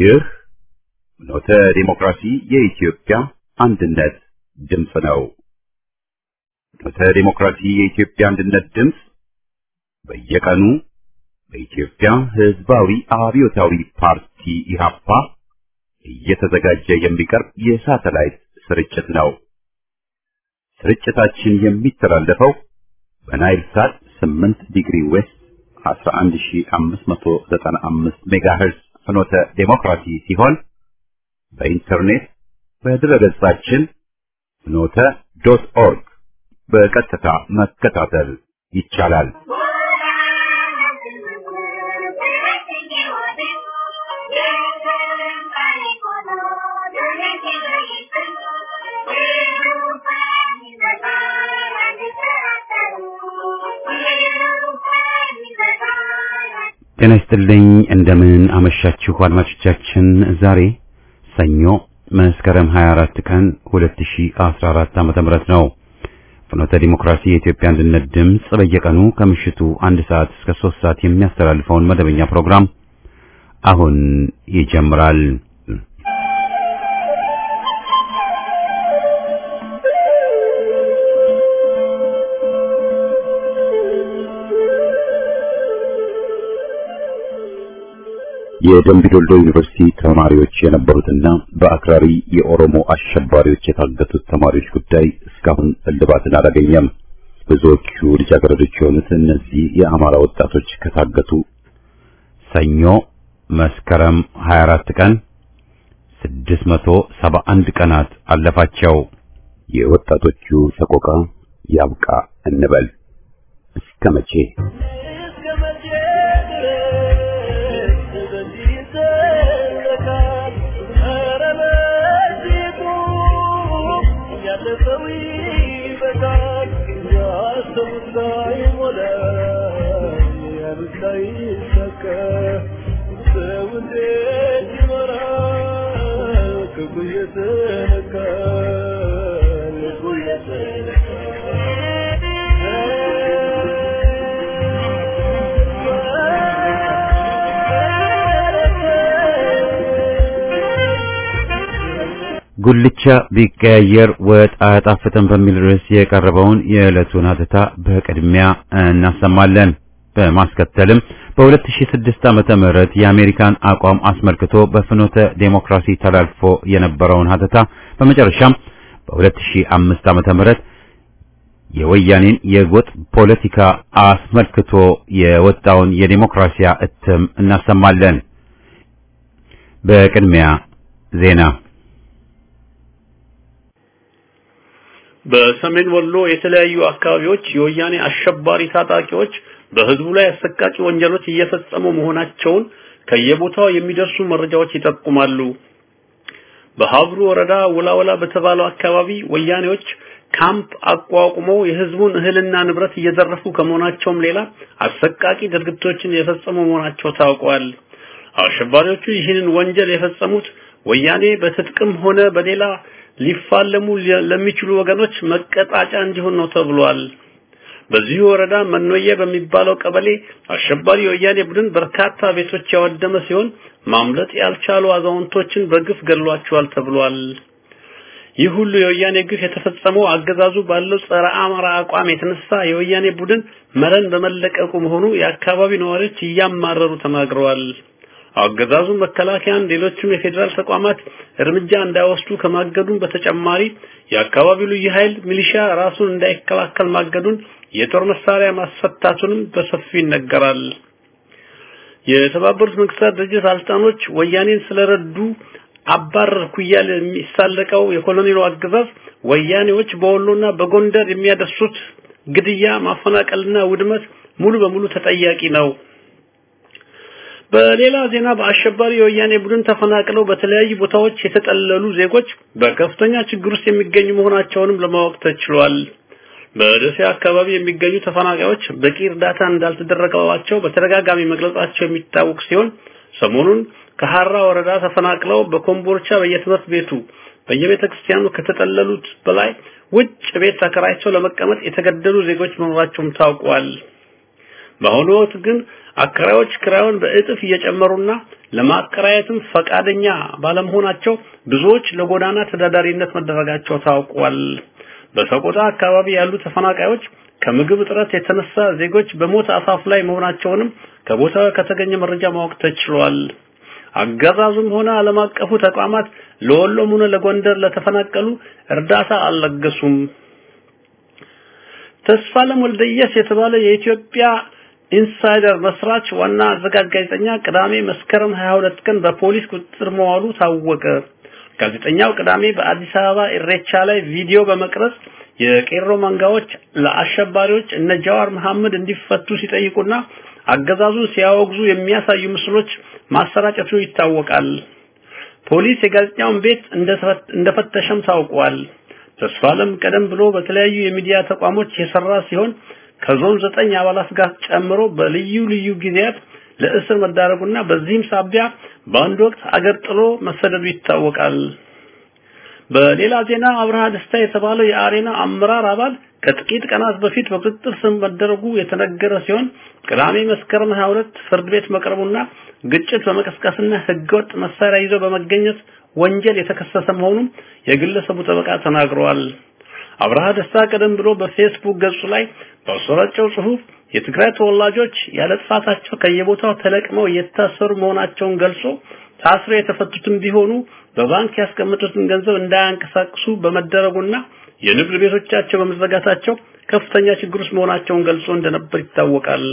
ይህ ኖተ ዲሞክራሲ የኢትዮጵያ አንድነት ድምፅ ነው። ኖተ ዲሞክራሲ የኢትዮጵያ አንድነት ድምፅ በየቀኑ በኢትዮጵያ ሕዝባዊ አብዮታዊ ፓርቲ ኢህአፓ እየተዘጋጀ የሚቀርብ የሳተላይት ስርጭት ነው። ስርጭታችን የሚተላለፈው በናይል ሳት 8 ዲግሪ ዌስት 11595 ሜጋሄርዝ ፍኖተ ዴሞክራሲ ሲሆን በኢንተርኔት በድረገጻችን ፍኖተ ዶት ኦርግ በቀጥታ መከታተል ይቻላል። ጤና ይስጥልኝ። እንደምን አመሻችሁ አድማጮቻችን። ዛሬ ሰኞ መስከረም 24 ቀን 2014 ዓመተ ምህረት ነው። ፍኖተ ዲሞክራሲ የኢትዮጵያ አንድነት ድምፅ በየቀኑ ከምሽቱ አንድ ሰዓት እስከ 3 ሰዓት የሚያስተላልፈውን መደበኛ ፕሮግራም አሁን ይጀምራል። የደምቢ ዶልዶ ዩኒቨርሲቲ ተማሪዎች የነበሩትና በአክራሪ የኦሮሞ አሸባሪዎች የታገቱት ተማሪዎች ጉዳይ እስካሁን እልባትን አላገኘም። ብዙዎቹ ልጃገረዶች የሆኑት እነዚህ የአማራ ወጣቶች ከታገቱ ሰኞ መስከረም 24 ቀን 671 ቀናት አለፋቸው። የወጣቶቹ ሰቆቃ ያብቃ እንበል። እስከ መቼ? ጉልቻ ቢቀያየር ወጥ አያጣፍጥም በሚል ርዕስ የቀረበውን የዕለቱን ሀተታ በቅድሚያ እናሰማለን። በማስከተልም በ2006 ዓመተ ምህረት የአሜሪካን አቋም አስመልክቶ በፍኖተ ዴሞክራሲ ተላልፎ የነበረውን ሀተታ በመጨረሻም በ2005 ዓመተ ምህረት የወያኔን የጎጥ ፖለቲካ አስመልክቶ የወጣውን የዴሞክራሲያ እትም እናሰማለን። በቅድሚያ ዜና በሰሜን ወሎ የተለያዩ አካባቢዎች የወያኔ አሸባሪ ታጣቂዎች በህዝቡ ላይ አሰቃቂ ወንጀሎች እየፈጸሙ መሆናቸውን ከየቦታው የሚደርሱ መረጃዎች ይጠቁማሉ። በሀብሩ ወረዳ ወላወላ በተባለው አካባቢ ወያኔዎች ካምፕ አቋቁመው የህዝቡን እህልና ንብረት እየዘረፉ ከመሆናቸውም ሌላ አሰቃቂ ድርጊቶችን የፈጸሙ መሆናቸው ታውቋል። አሸባሪዎቹ ይህንን ወንጀል የፈጸሙት ወያኔ በትጥቅም ሆነ በሌላ ሊፋለሙ ለሚችሉ ወገኖች መቀጣጫ እንዲሆን ነው ተብሏል። በዚህ ወረዳ መኖየ በሚባለው ቀበሌ አሸባሪ የወያኔ ቡድን በርካታ ቤቶች ያወደመ ሲሆን ማምለጥ ያልቻሉ አዛውንቶችን በግፍ ገድሏቸዋል ተብሏል። ይህ ሁሉ የወያኔ ግፍ የተፈጸመው አገዛዙ ባለው ጸረ አማራ አቋም የተነሳ የወያኔ ቡድን መረን በመለቀቁ መሆኑ የአካባቢው ነዋሪዎች እያማረሩ ተናግረዋል። አገዛዙ መከላከያን፣ ሌሎችም የፌዴራል ተቋማት እርምጃ እንዳይወስዱ ከማገዱን በተጨማሪ የአካባቢው ልዩ ኃይል ሚሊሻ ራሱን እንዳይከላከል ማገዱን፣ የጦር መሳሪያ ማስፈታቱንም በሰፊው ይነገራል። የተባበሩት መንግስታት ድርጅት ባለስልጣኖች ወያኔን ስለረዱ አባረርኩ እያለ የሚሳለቀው የኮሎኔሉ አገዛዝ ወያኔዎች በወሎና በጎንደር የሚያደርሱት ግድያ፣ ማፈናቀልና ውድመት ሙሉ በሙሉ ተጠያቂ ነው። በሌላ ዜና በአሸባሪ የወያኔ ቡድን ተፈናቅለው በተለያዩ ቦታዎች የተጠለሉ ዜጎች በከፍተኛ ችግር ውስጥ የሚገኙ መሆናቸውንም ለማወቅ ተችሏል። በደሴ አካባቢ የሚገኙ ተፈናቃዮች በቂ እርዳታ እንዳልተደረገላቸው በተደጋጋሚ መግለጻቸው የሚታወቅ ሲሆን ሰሞኑን ከሐራ ወረዳ ተፈናቅለው በኮምቦልቻ በየትምህርት ቤቱ በየቤተ ክርስቲያኑ ከተጠለሉት በላይ ውጭ ቤት ተከራይተው ለመቀመጥ የተገደሉ ዜጎች መኖራቸውም ታውቋል። በአሁኑ ወቅት ግን አከራዮች ክራዩን በእጥፍ እየጨመሩና ለማከራየትም ፈቃደኛ ባለመሆናቸው ብዙዎች ለጎዳና ተዳዳሪነት መደረጋቸው ታውቋል። በሰቆጣ አካባቢ ያሉ ተፈናቃዮች ከምግብ እጥረት የተነሳ ዜጎች በሞት አፋፍ ላይ መሆናቸውንም ከቦታው ከተገኘ መረጃ ማወቅ ተችሏል። አገዛዙም ሆነ ዓለም አቀፉ ተቋማት ለወሎም ሆነ ለጎንደር ለተፈናቀሉ እርዳታ አልለገሱም። ተስፋለም ወልደየስ የተባለ የኢትዮጵያ ኢንሳይደር መስራች ዋና አዘጋጅ ጋዜጠኛ ቅዳሜ መስከረም 22 ቀን በፖሊስ ቁጥጥር መዋሉ ታወቀ። ጋዜጠኛው ቅዳሜ በአዲስ አበባ ኢሬቻ ላይ ቪዲዮ በመቅረጽ የቄሮ መንጋዎች ለአሸባሪዎች እነ ጃዋር መሐመድ እንዲፈቱ ሲጠይቁና አገዛዙን ሲያወግዙ የሚያሳዩ ምስሎች ማሰራጨቱ ይታወቃል። ፖሊስ የጋዜጠኛውን ቤት እንደፈተሸም ታውቋል። ተስፋለም ቀደም ብሎ በተለያዩ የሚዲያ ተቋሞች የሰራ ሲሆን ከዞን ዘጠኝ አባላት ጋር ጨምሮ በልዩ ልዩ ጊዜያት ለእስር መዳረጉና በዚህም ሳቢያ በአንድ ወቅት አገር ጥሎ መሰደዱ ይታወቃል። በሌላ ዜና አብርሃ ደስታ የተባለው የአሬና አመራር አባል ከጥቂት ቀናት በፊት በቁጥጥር ስር መደረጉ የተነገረ ሲሆን ቅዳሜ መስከረም 22 ፍርድ ቤት መቅረቡና ግጭት በመቀስቀስና ህገወጥ መሳሪያ ይዞ በመገኘት ወንጀል የተከሰሰ መሆኑን የግለሰቡ ጠበቃ ተናግረዋል። አብርሃ ደስታ ቀደም ብሎ በፌስቡክ ገጹ ላይ ባሰራጨው ጽሑፍ የትግራይ ተወላጆች ያለ ጥፋታቸው ከየቦታው ተለቅመው እየታሰሩ መሆናቸውን ገልጾ ታስረው የተፈቱትም ቢሆኑ በባንክ ያስቀመጡትን ገንዘብ እንዳያንቀሳቅሱ በመደረጉና የንግድ ቤቶቻቸው በመዘጋታቸው ከፍተኛ ችግር ውስጥ መሆናቸውን ገልጾ እንደነበር ይታወቃል።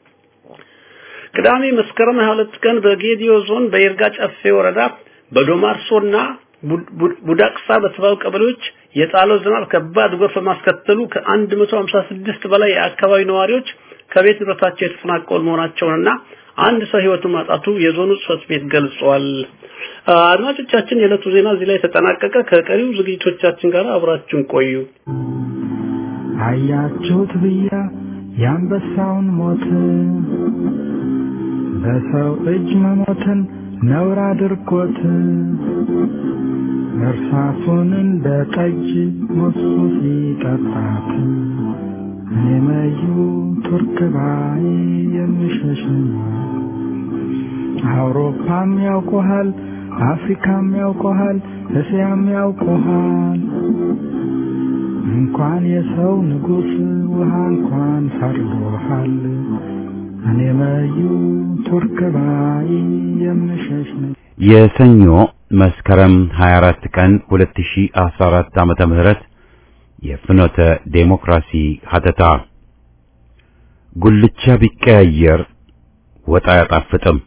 ቅዳሜ መስከረም 22 ቀን በጌዲዮ ዞን በይርጋ ጨፌ ወረዳ በዶማርሶና ቡዳቅሳ በተባሉ ቀበሌዎች የጣለው ዝናብ ከባድ ጎርፍ በማስከተሉ ከ156 በላይ የአካባቢ ነዋሪዎች ከቤት ንብረታቸው የተፈናቀሉ መሆናቸውንና አንድ ሰው ህይወቱን ማጣቱ የዞኑ ጽሕፈት ቤት ገልጿል። አድማጮቻችን፣ የዕለቱ ዜና እዚህ ላይ ተጠናቀቀ። ከቀሪው ዝግጅቶቻችን ጋር አብራችሁን ቆዩ። አያችሁት ብያ የአንበሳውን ሞት በሰው እጅ መሞትን ነውር አድርጎት እርሳሱን እንደ ጠጅ ሞሱ ሲጠጣት እኔ መዩ ቱርክ ባይ የምሸሽ አውሮፓም ያውቆሃል፣ አፍሪካም ያውቆሃል፣ እስያም ያውቆሃል። እንኳን የሰው ንጉሥ ውሃ እንኳን ፈርዶሃል። እኔ መዩ ቱርክ ባይ የምሸሽ የሰኞ መስከረም 24 ቀን 2014 ዓመተ ምህረት የፍኖተ ዴሞክራሲ ሀተታ ጉልቻ ቢቀያየር ወጥ አያጣፍጥም።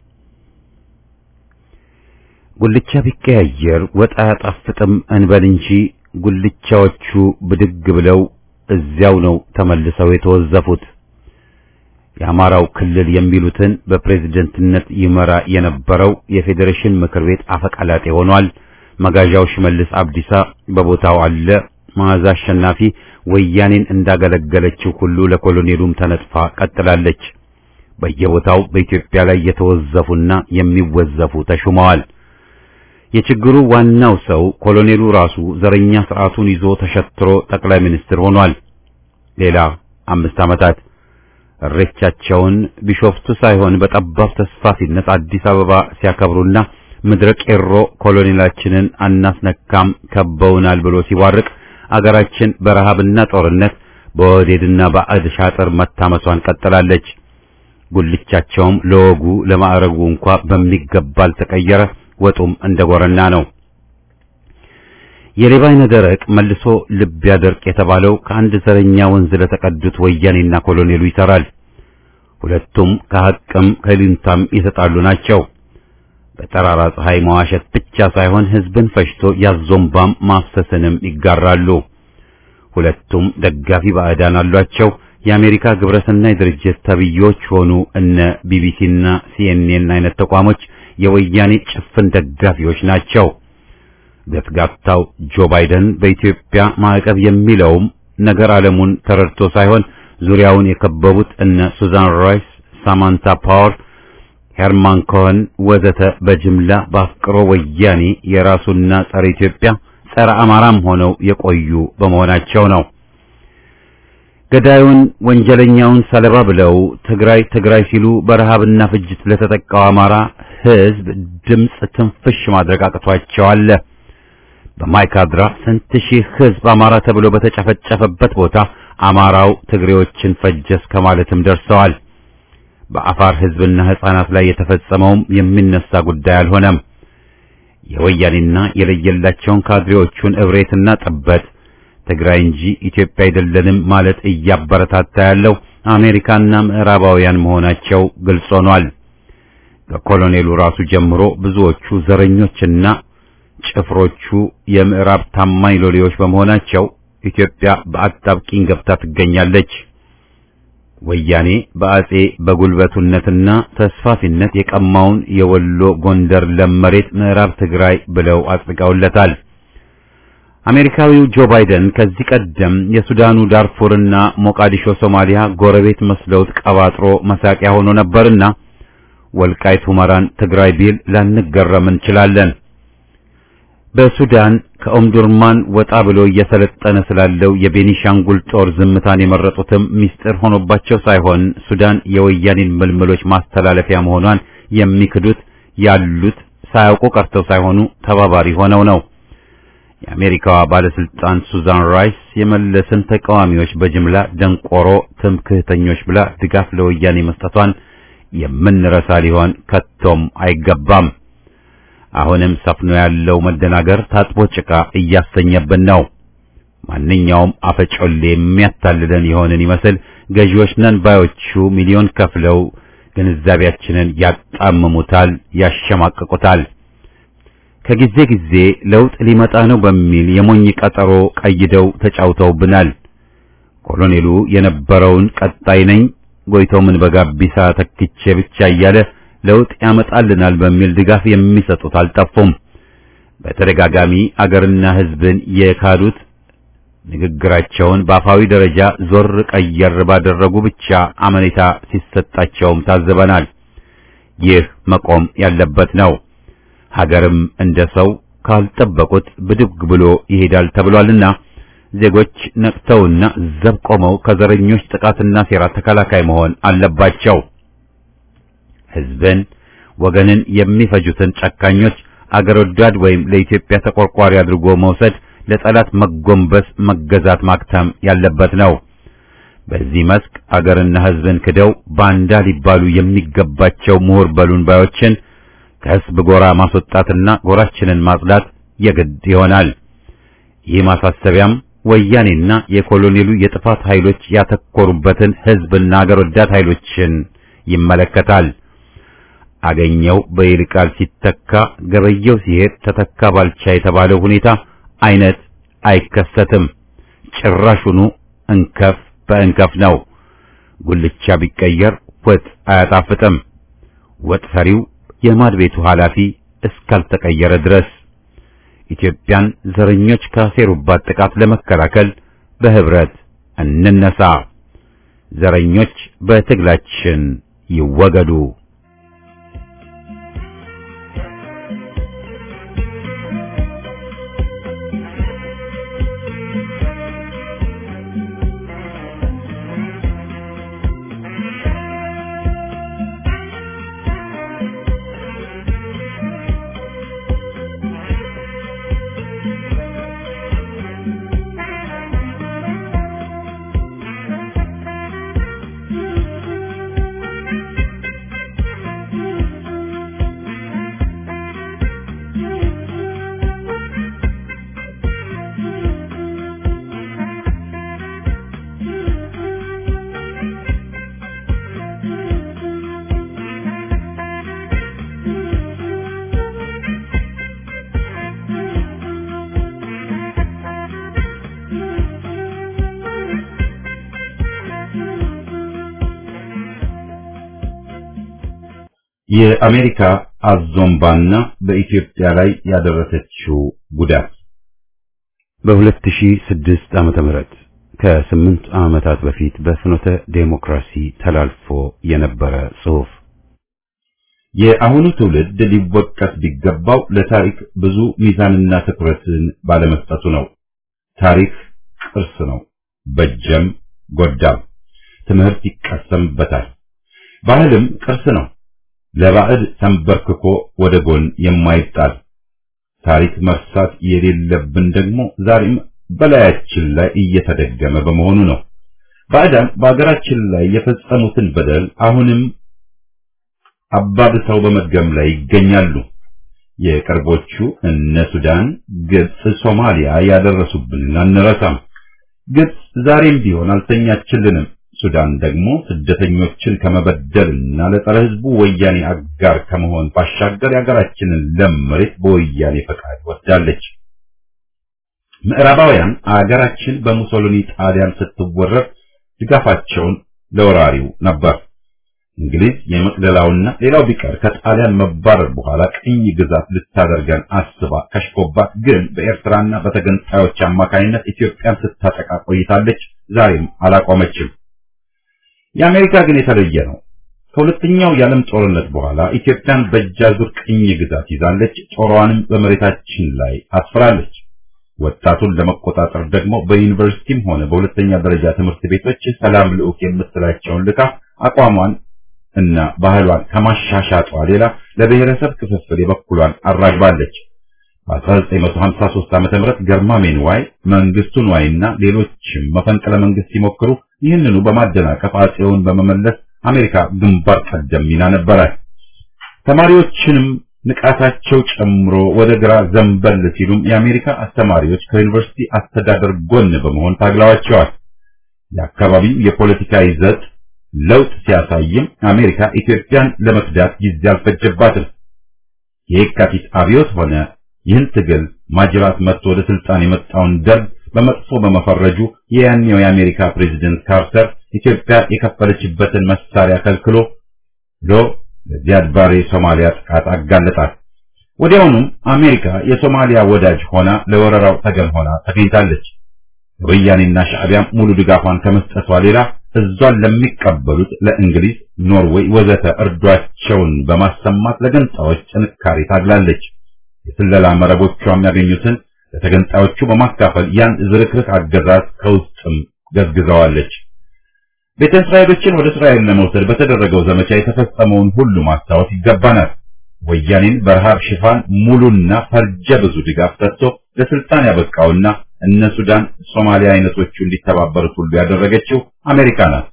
ጉልቻ ቢቀያየር ወጥ አያጣፍጥም እንበል እንጂ ጉልቻዎቹ ብድግ ብለው እዚያው ነው ተመልሰው የተወዘፉት። የአማራው ክልል የሚሉትን በፕሬዝደንትነት ይመራ የነበረው የፌዴሬሽን ምክር ቤት አፈቀላጤ ሆኗል። መጋዣው ሽመልስ አብዲሳ በቦታው አለ። መዓዛ አሸናፊ ወያኔን እንዳገለገለችው ሁሉ ለኮሎኔሉም ተነጥፋ ቀጥላለች። በየቦታው በኢትዮጵያ ላይ የተወዘፉና የሚወዘፉ ተሹመዋል። የችግሩ ዋናው ሰው ኮሎኔሉ ራሱ ዘረኛ ስርዓቱን ይዞ ተሸትሮ ጠቅላይ ሚኒስትር ሆኗል። ሌላ አምስት ዓመታት እሬቻቸውን ቢሾፍቱ ሳይሆን በጠባብ ተስፋፊነት አዲስ አበባ ሲያከብሩና ምድረ ቄሮ ኮሎኔላችንን አናስነካም ከበውናል ብሎ ሲዋርቅ አገራችን በረሃብና ጦርነት በወዴድና ባዕድ ሻጥር መታመሷን ቀጥላለች። ጉልቻቸውም ለወጉ ለማዕረጉ እንኳ በሚገባ አልተቀየረ፣ ወጡም እንደ ጎረና ነው። የሌባ አይነ ደረቅ መልሶ ልብ ያደርቅ የተባለው ከአንድ ዘረኛ ወንዝ ለተቀዱት ወያኔና ኮሎኔሉ ይሰራል። ሁለቱም ከሐቅም ከሊንታም የተጣሉ ናቸው። በጠራራ ፀሐይ መዋሸት ብቻ ሳይሆን ሕዝብን ፈጅቶ ያዞምባም ማፍሰስንም ይጋራሉ። ሁለቱም ደጋፊ ባዕዳን አሏቸው። የአሜሪካ ግብረሰናይ ድርጅት ተብዮች ሆኑ እነ ቢቢሲና ሲኤንኤን አይነት ተቋሞች የወያኔ ጭፍን ደጋፊዎች ናቸው። ገትጋታው ጆ ባይደን በኢትዮጵያ ማዕቀብ የሚለውም ነገር ዓለሙን ተረድቶ ሳይሆን ዙሪያውን የከበቡት እነ ሱዛን ራይስ፣ ሳማንታ ፓወር፣ ሄርማን ኮኸን ወዘተ በጅምላ በአፍቅሮ ወያኔ የራሱና ጸረ ኢትዮጵያ ጸረ አማራም ሆነው የቆዩ በመሆናቸው ነው። ገዳዩን ወንጀለኛውን ሰለባ ብለው ትግራይ ትግራይ ሲሉ በረሃብና ፍጅት ለተጠቃው አማራ ሕዝብ ድምፅ ትንፍሽ ማድረግ አቅቷቸዋል። በማይካድራ ስንት ሺህ ሕዝብ አማራ ተብሎ በተጨፈጨፈበት ቦታ አማራው ትግሬዎችን ፈጀስ ከማለትም ደርሰዋል። በአፋር ሕዝብና ሕፃናት ላይ የተፈጸመውም የሚነሳ ጉዳይ አልሆነም። የወያኔና የለየላቸውን ካድሬዎቹን እብሬትና ጥበት ትግራይ እንጂ ኢትዮጵያ አይደለንም ማለት እያበረታታ ያለው አሜሪካና ምዕራባውያን መሆናቸው ግልጽ ሆኗል። ከኮሎኔሉ ራሱ ጀምሮ ብዙዎቹ ዘረኞችና ጭፍሮቹ የምዕራብ ታማኝ ሎሌዎች በመሆናቸው ኢትዮጵያ በአጣብቂኝ ገብታ ትገኛለች። ወያኔ በአጼ በጉልበቱነትና ተስፋፊነት የቀማውን የወሎ ጎንደር ለም መሬት ምዕራብ ትግራይ ብለው አጽድቀውለታል። አሜሪካዊው ጆ ባይደን ከዚህ ቀደም የሱዳኑ ዳርፉርና ሞቃዲሾ ሶማሊያ ጎረቤት መስለውት ቀባጥሮ መሳቂያ ሆኖ ነበርና ወልቃይት ሁመራን ትግራይ ቢል ላንገረም እንችላለን። በሱዳን ከኦምዱርማን ወጣ ብሎ እየሰለጠነ ስላለው የቤኒሻንጉል ጦር ዝምታን የመረጡትም ሚስጥር ሆኖባቸው ሳይሆን ሱዳን የወያኔን ምልምሎች ማስተላለፊያ መሆኗን የሚክዱት ያሉት ሳያውቁ ቀርተው ሳይሆኑ ተባባሪ ሆነው ነው። የአሜሪካዋ ባለስልጣን ሱዛን ራይስ የመለስን ተቃዋሚዎች በጅምላ ደንቆሮ ትምክህተኞች ብላ ድጋፍ ለወያኔ መስጠቷን የምንረሳ ሊሆን ከቶም አይገባም። አሁንም ሰፍኖ ያለው መደናገር ታጥቦ ጭቃ እያሰኘብን ነው። ማንኛውም አፈጮሌ የሚያታልለን የሆንን ይመስል ገዢዎች ነን ባዮቹ ሚሊዮን ከፍለው ግንዛቤያችንን ያጣምሙታል፣ ያሸማቅቁታል። ከጊዜ ጊዜ ለውጥ ሊመጣ ነው በሚል የሞኝ ቀጠሮ ቀይደው ተጫውተውብናል። ኮሎኔሉ የነበረውን ቀጣይ ነኝ ጎይተው ምን በጋቢሳ ተክቼ ብቻ እያለ ለውጥ ያመጣልናል በሚል ድጋፍ የሚሰጡት አልጠፉም። በተደጋጋሚ አገርና ሕዝብን የካዱት ንግግራቸውን በአፋዊ ደረጃ ዞር ቀየር ባደረጉ ብቻ አመኔታ ሲሰጣቸውም ታዝበናል። ይህ መቆም ያለበት ነው። ሀገርም እንደ ሰው ካልጠበቁት ብድግ ብሎ ይሄዳል ተብሏልና ዜጎች ነቅተውና ዘብ ቆመው ከዘረኞች ጥቃትና ሴራ ተከላካይ መሆን አለባቸው። ሕዝብን ወገንን የሚፈጁትን ጨካኞች አገር ወዳድ ወይም ለኢትዮጵያ ተቆርቋሪ አድርጎ መውሰድ ለጠላት መጎንበስ፣ መገዛት ማክተም ያለበት ነው። በዚህ መስክ አገርና ሕዝብን ክደው ባንዳ ሊባሉ የሚገባቸው ምሁር በሉን ባዮችን ከሕዝብ ጎራ ማስወጣትና ጎራችንን ማጽዳት የግድ ይሆናል። ይህ ማሳሰቢያም ወያኔና የኮሎኔሉ የጥፋት ኃይሎች ያተኮሩበትን ሕዝብና አገር ወዳድ ኃይሎችን ይመለከታል። አገኘው በይልቃል ሲተካ ገበየው ሲሄድ ተተካ ባልቻ የተባለው ሁኔታ አይነት አይከሰትም። ጭራሹኑ እንከፍ በእንከፍ ነው። ጉልቻ ቢቀየር ወጥ አያጣፍጥም። ወጥ ሰሪው የማድ ቤቱ ኃላፊ እስካልተቀየረ ድረስ ኢትዮጵያን ዘረኞች ካሴሩባት ጥቃት ለመከላከል በህብረት እንነሳ። ዘረኞች በትግላችን ይወገዱ። የአሜሪካ አዞምባና በኢትዮጵያ ላይ ያደረሰችው ጉዳት በ2006 ዓመተ ምህረት ከስምንት ዓመታት በፊት በፍኖተ ዴሞክራሲ ተላልፎ የነበረ ጽሑፍ የአሁኑ ትውልድ ሊወቀስ ቢገባው ለታሪክ ብዙ ሚዛንና ትኩረትን ባለመስጠቱ ነው። ታሪክ ቅርስ ነው፣ በጀም ጎዳም። ትምህርት ይቀሰምበታል። ባህልም ቅርስ ነው። ለባዕድ ተንበርክኮ ወደ ጎን የማይጣል ታሪክ መርሳት የሌለብን ደግሞ ዛሬም በላያችን ላይ እየተደገመ በመሆኑ ነው። ባዕዳን በአገራችን ላይ የፈጸሙትን በደል አሁንም አባብሰው በመድገም ላይ ይገኛሉ። የቅርቦቹ እነ ሱዳን፣ ግብጽ፣ ሶማሊያ ያደረሱብንን አንረሳም። ግብጽ ዛሬም ቢሆን አልተኛችልንም። ሱዳን ደግሞ ስደተኞችን ከመበደልና ለጸረ ሕዝቡ ወያኔ አጋር ከመሆን ባሻገር የሀገራችንን ለም መሬት በወያኔ ፈቃድ ወስዳለች። ምዕራባውያን አገራችን በሙሶሊኒ ጣሊያን ስትወረር ድጋፋቸውን ለወራሪው ነበር። እንግሊዝ የመቅደላውና ሌላው ቢቀር ከጣሊያን መባረር በኋላ ቅኝ ግዛት ልታደርገን አስባ ከሽፎባት፣ ግን በኤርትራና በተገንጣዮች አማካኝነት ኢትዮጵያን ስታጠቃ ቆይታለች። ዛሬም አላቆመችም። የአሜሪካ ግን የተለየ ነው። ከሁለተኛው የዓለም ጦርነት በኋላ ኢትዮጵያን በእጃዙር ቅኝ ግዛት ይዛለች። ጦሯንም በመሬታችን ላይ አስፍራለች። ወጣቱን ለመቆጣጠር ደግሞ በዩኒቨርሲቲም ሆነ በሁለተኛ ደረጃ ትምህርት ቤቶች ሰላም ልዑክ የምትላቸውን ልካ አቋሟን እና ባህሏን ከማሻሻጧ ሌላ ለብሔረሰብ ክፍፍል የበኩሏን አራግባለች። በ1953 ዓመተ ምህረት ገርማሜ ንዋይ፣ መንግስቱ ንዋይና ሌሎችም መፈንቅለ መንግስት ሲሞክሩ ይህንኑ በማደናቀፍ አጼውን በመመለስ አሜሪካ ግንባር ቀደም ሚና ነበራት። ተማሪዎችንም ንቃታቸው ጨምሮ ወደ ግራ ዘንበል ሲሉም የአሜሪካ አስተማሪዎች ከዩኒቨርሲቲ አስተዳደር ጎን በመሆን ታግለዋቸዋል። የአካባቢው የፖለቲካ ይዘት ለውጥ ሲያሳይም አሜሪካ ኢትዮጵያን ለመክዳት ጊዜ አልፈጀባትም። የየካቲት አብዮት ሆነ ይህን ትግል ማጅራት መጥቶ ወደ ስልጣን የመጣውን ደርግ በመጥፎ በመፈረጁ የያኔው የአሜሪካ ፕሬዝደንት ካርተር ኢትዮጵያ የከፈለችበትን መሳሪያ ከልክሎ ሎ ለዚያድ ባሬ ሶማሊያ ጥቃት አጋለጣት። ወዲያውኑም አሜሪካ የሶማሊያ ወዳጅ ሆና ለወረራው ተገን ሆና ተገኝታለች። ወያኔና ሻዕቢያም ሙሉ ድጋፏን ከመስጠቷ ሌላ እዟን ለሚቀበሉት ለእንግሊዝ፣ ኖርዌይ ወዘተ እርዷቸውን በማሰማት ለገንጣዮች ጥንካሬ ታግላለች። የስለላ መረቦቿም ያገኙትን ለተገንጣዮቹ በማካፈል ያን ዝርክርክ አገዛዝ ከውስጥም ገዝግዘዋለች። ቤተ እስራኤሎችን ወደ እስራኤል ለመውሰድ በተደረገው ዘመቻ የተፈጸመውን ሁሉ ማስታወስ ይገባናል። ወያኔን በረሃብ ሽፋን ሙሉና ፈርጀ ብዙ ድጋፍ ሰጥቶ ለስልጣን ያበቃውና እነ ሱዳን፣ ሶማሊያ አይነቶቹ እንዲተባበሩት ሁሉ ያደረገችው አሜሪካ ናት።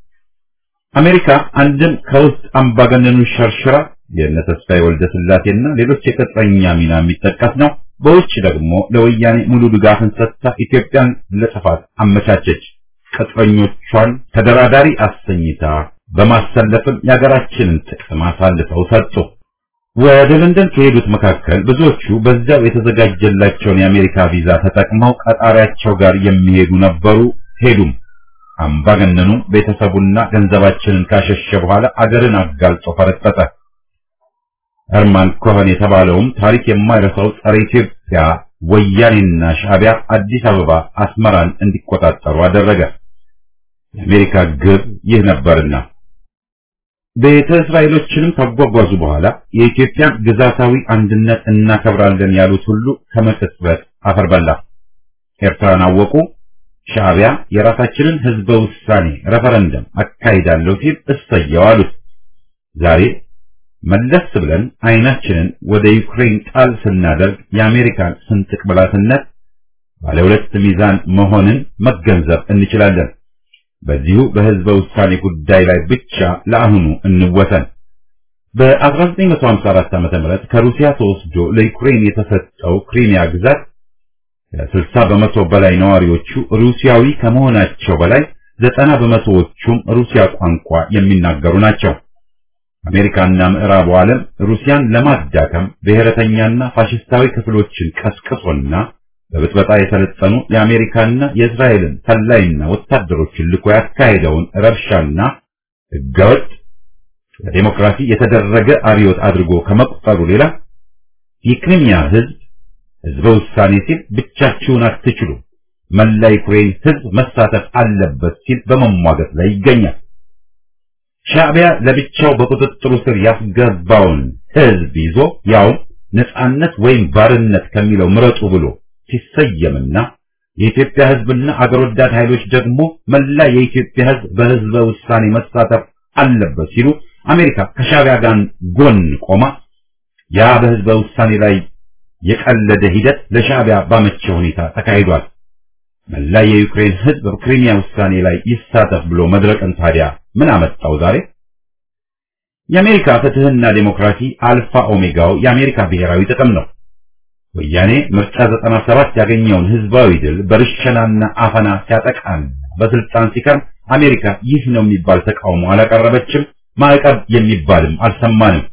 አሜሪካ አንድም ከውስጥ አምባገነኑ ሸርሽራ የእነ ተስፋዬ ወልደ ስላሴና ሌሎች የቅጥረኛ ሚና የሚጠቀስ ነው። በውጭ ደግሞ ለወያኔ ሙሉ ድጋፍን ሰጥታ ኢትዮጵያን ለጥፋት አመቻቸች። ቅጥረኞቿን ተደራዳሪ አሰኝታ በማሰለፍም የሀገራችንን ጥቅም አሳልፈው ሰጡ። ወደ ለንደን ከሄዱት መካከል ብዙዎቹ በዚያው የተዘጋጀላቸውን የአሜሪካ ቪዛ ተጠቅመው ቀጣሪያቸው ጋር የሚሄዱ ነበሩ። ሄዱም። አምባገነኑም ቤተሰቡና ገንዘባችንን ካሸሸ በኋላ አገርን አጋልጦ ፈረጠጠ። ሄርማን ኮኸን የተባለውም ታሪክ የማይረሳው ጸረ ኢትዮጵያ ወያኔና ሻዕቢያ አዲስ አበባ አስመራን እንዲቆጣጠሩ አደረገ። የአሜሪካ ግብ ይህ ነበርና ቤተ እስራኤሎችንም ካጓጓዙ በኋላ የኢትዮጵያን ግዛታዊ አንድነት እናከብራለን ያሉት ሁሉ ከመቅጽበት አፈር በላ። ኤርትራን አወቁ። ሻዕቢያ የራሳችንን ህዝበ ውሳኔ ሬፈረንደም አካሂዳለሁ ሲል እሰየው አሉት። ዛሬ መለስ ብለን አይናችንን ወደ ዩክሬን ጣል ስናደርግ የአሜሪካን ስንጥቅ ብላትነት ባለ ሁለት ሚዛን መሆንን መገንዘብ እንችላለን። በዚሁ በህዝበ ውሳኔ ጉዳይ ላይ ብቻ ለአሁኑ እንወሰን። በ1954 ዓ.ም ከሩሲያ ተወስዶ ለዩክሬን የተሰጠው ክሪሚያ ግዛት ከ60 በመቶ በላይ ነዋሪዎቹ ሩሲያዊ ከመሆናቸው በላይ ዘጠና በመቶዎቹም ሩሲያ ቋንቋ የሚናገሩ ናቸው። አሜሪካና ምዕራቡ ዓለም ሩሲያን ለማዳከም ብሔረተኛና ፋሽስታዊ ክፍሎችን ቀስቅሶና በብጥበጣ የሰለጠኑ የአሜሪካና የእስራኤልን ሰላይና ወታደሮችን ልኮ ያካሄደውን ረብሻና ህገወጥ ለዴሞክራሲ የተደረገ አብዮት አድርጎ ከመቁጠሩ ሌላ የክሪሚያ ህዝብ ህዝበ ውሳኔ ሲል ብቻችሁን አትችሉም፣ መላ ዩክሬን ህዝብ መሳተፍ አለበት ሲል በመሟገት ላይ ይገኛል። ሻዕቢያ ለብቻው በቁጥጥሩ ስር ያስገባውን ህዝብ ይዞ ያውም ነጻነት ወይም ባርነት ከሚለው ምረጡ ብሎ ሲሰየምና የኢትዮጵያ ሕዝብና አገር ወዳድ ኃይሎች ደግሞ መላ የኢትዮጵያ ሕዝብ በሕዝበ ውሳኔ መሳተፍ አለበት ሲሉ አሜሪካ ከሻዕቢያ ጋር ጎን ቆማ ያ በሕዝበ ውሳኔ ላይ የቀለደ ሂደት ለሻዕቢያ ባመቸ ሁኔታ ተካሂዷል። መላ የዩክሬን ሕዝብ በክሪሚያ ውሳኔ ላይ ይሳተፍ ብሎ መድረቅን ታዲያ ምን አመጣው ዛሬ? የአሜሪካ ፍትህና ዴሞክራሲ አልፋ ኦሜጋው የአሜሪካ ብሔራዊ ጥቅም ነው። ወያኔ ምርጫ 97 ያገኘውን ህዝባዊ ድል በርሸናና አፈና ሲያጠቃን በስልጣን ሲከርም አሜሪካ ይህ ነው የሚባል ተቃውሞ አላቀረበችም። ማዕቀብ የሚባልም አልሰማንም።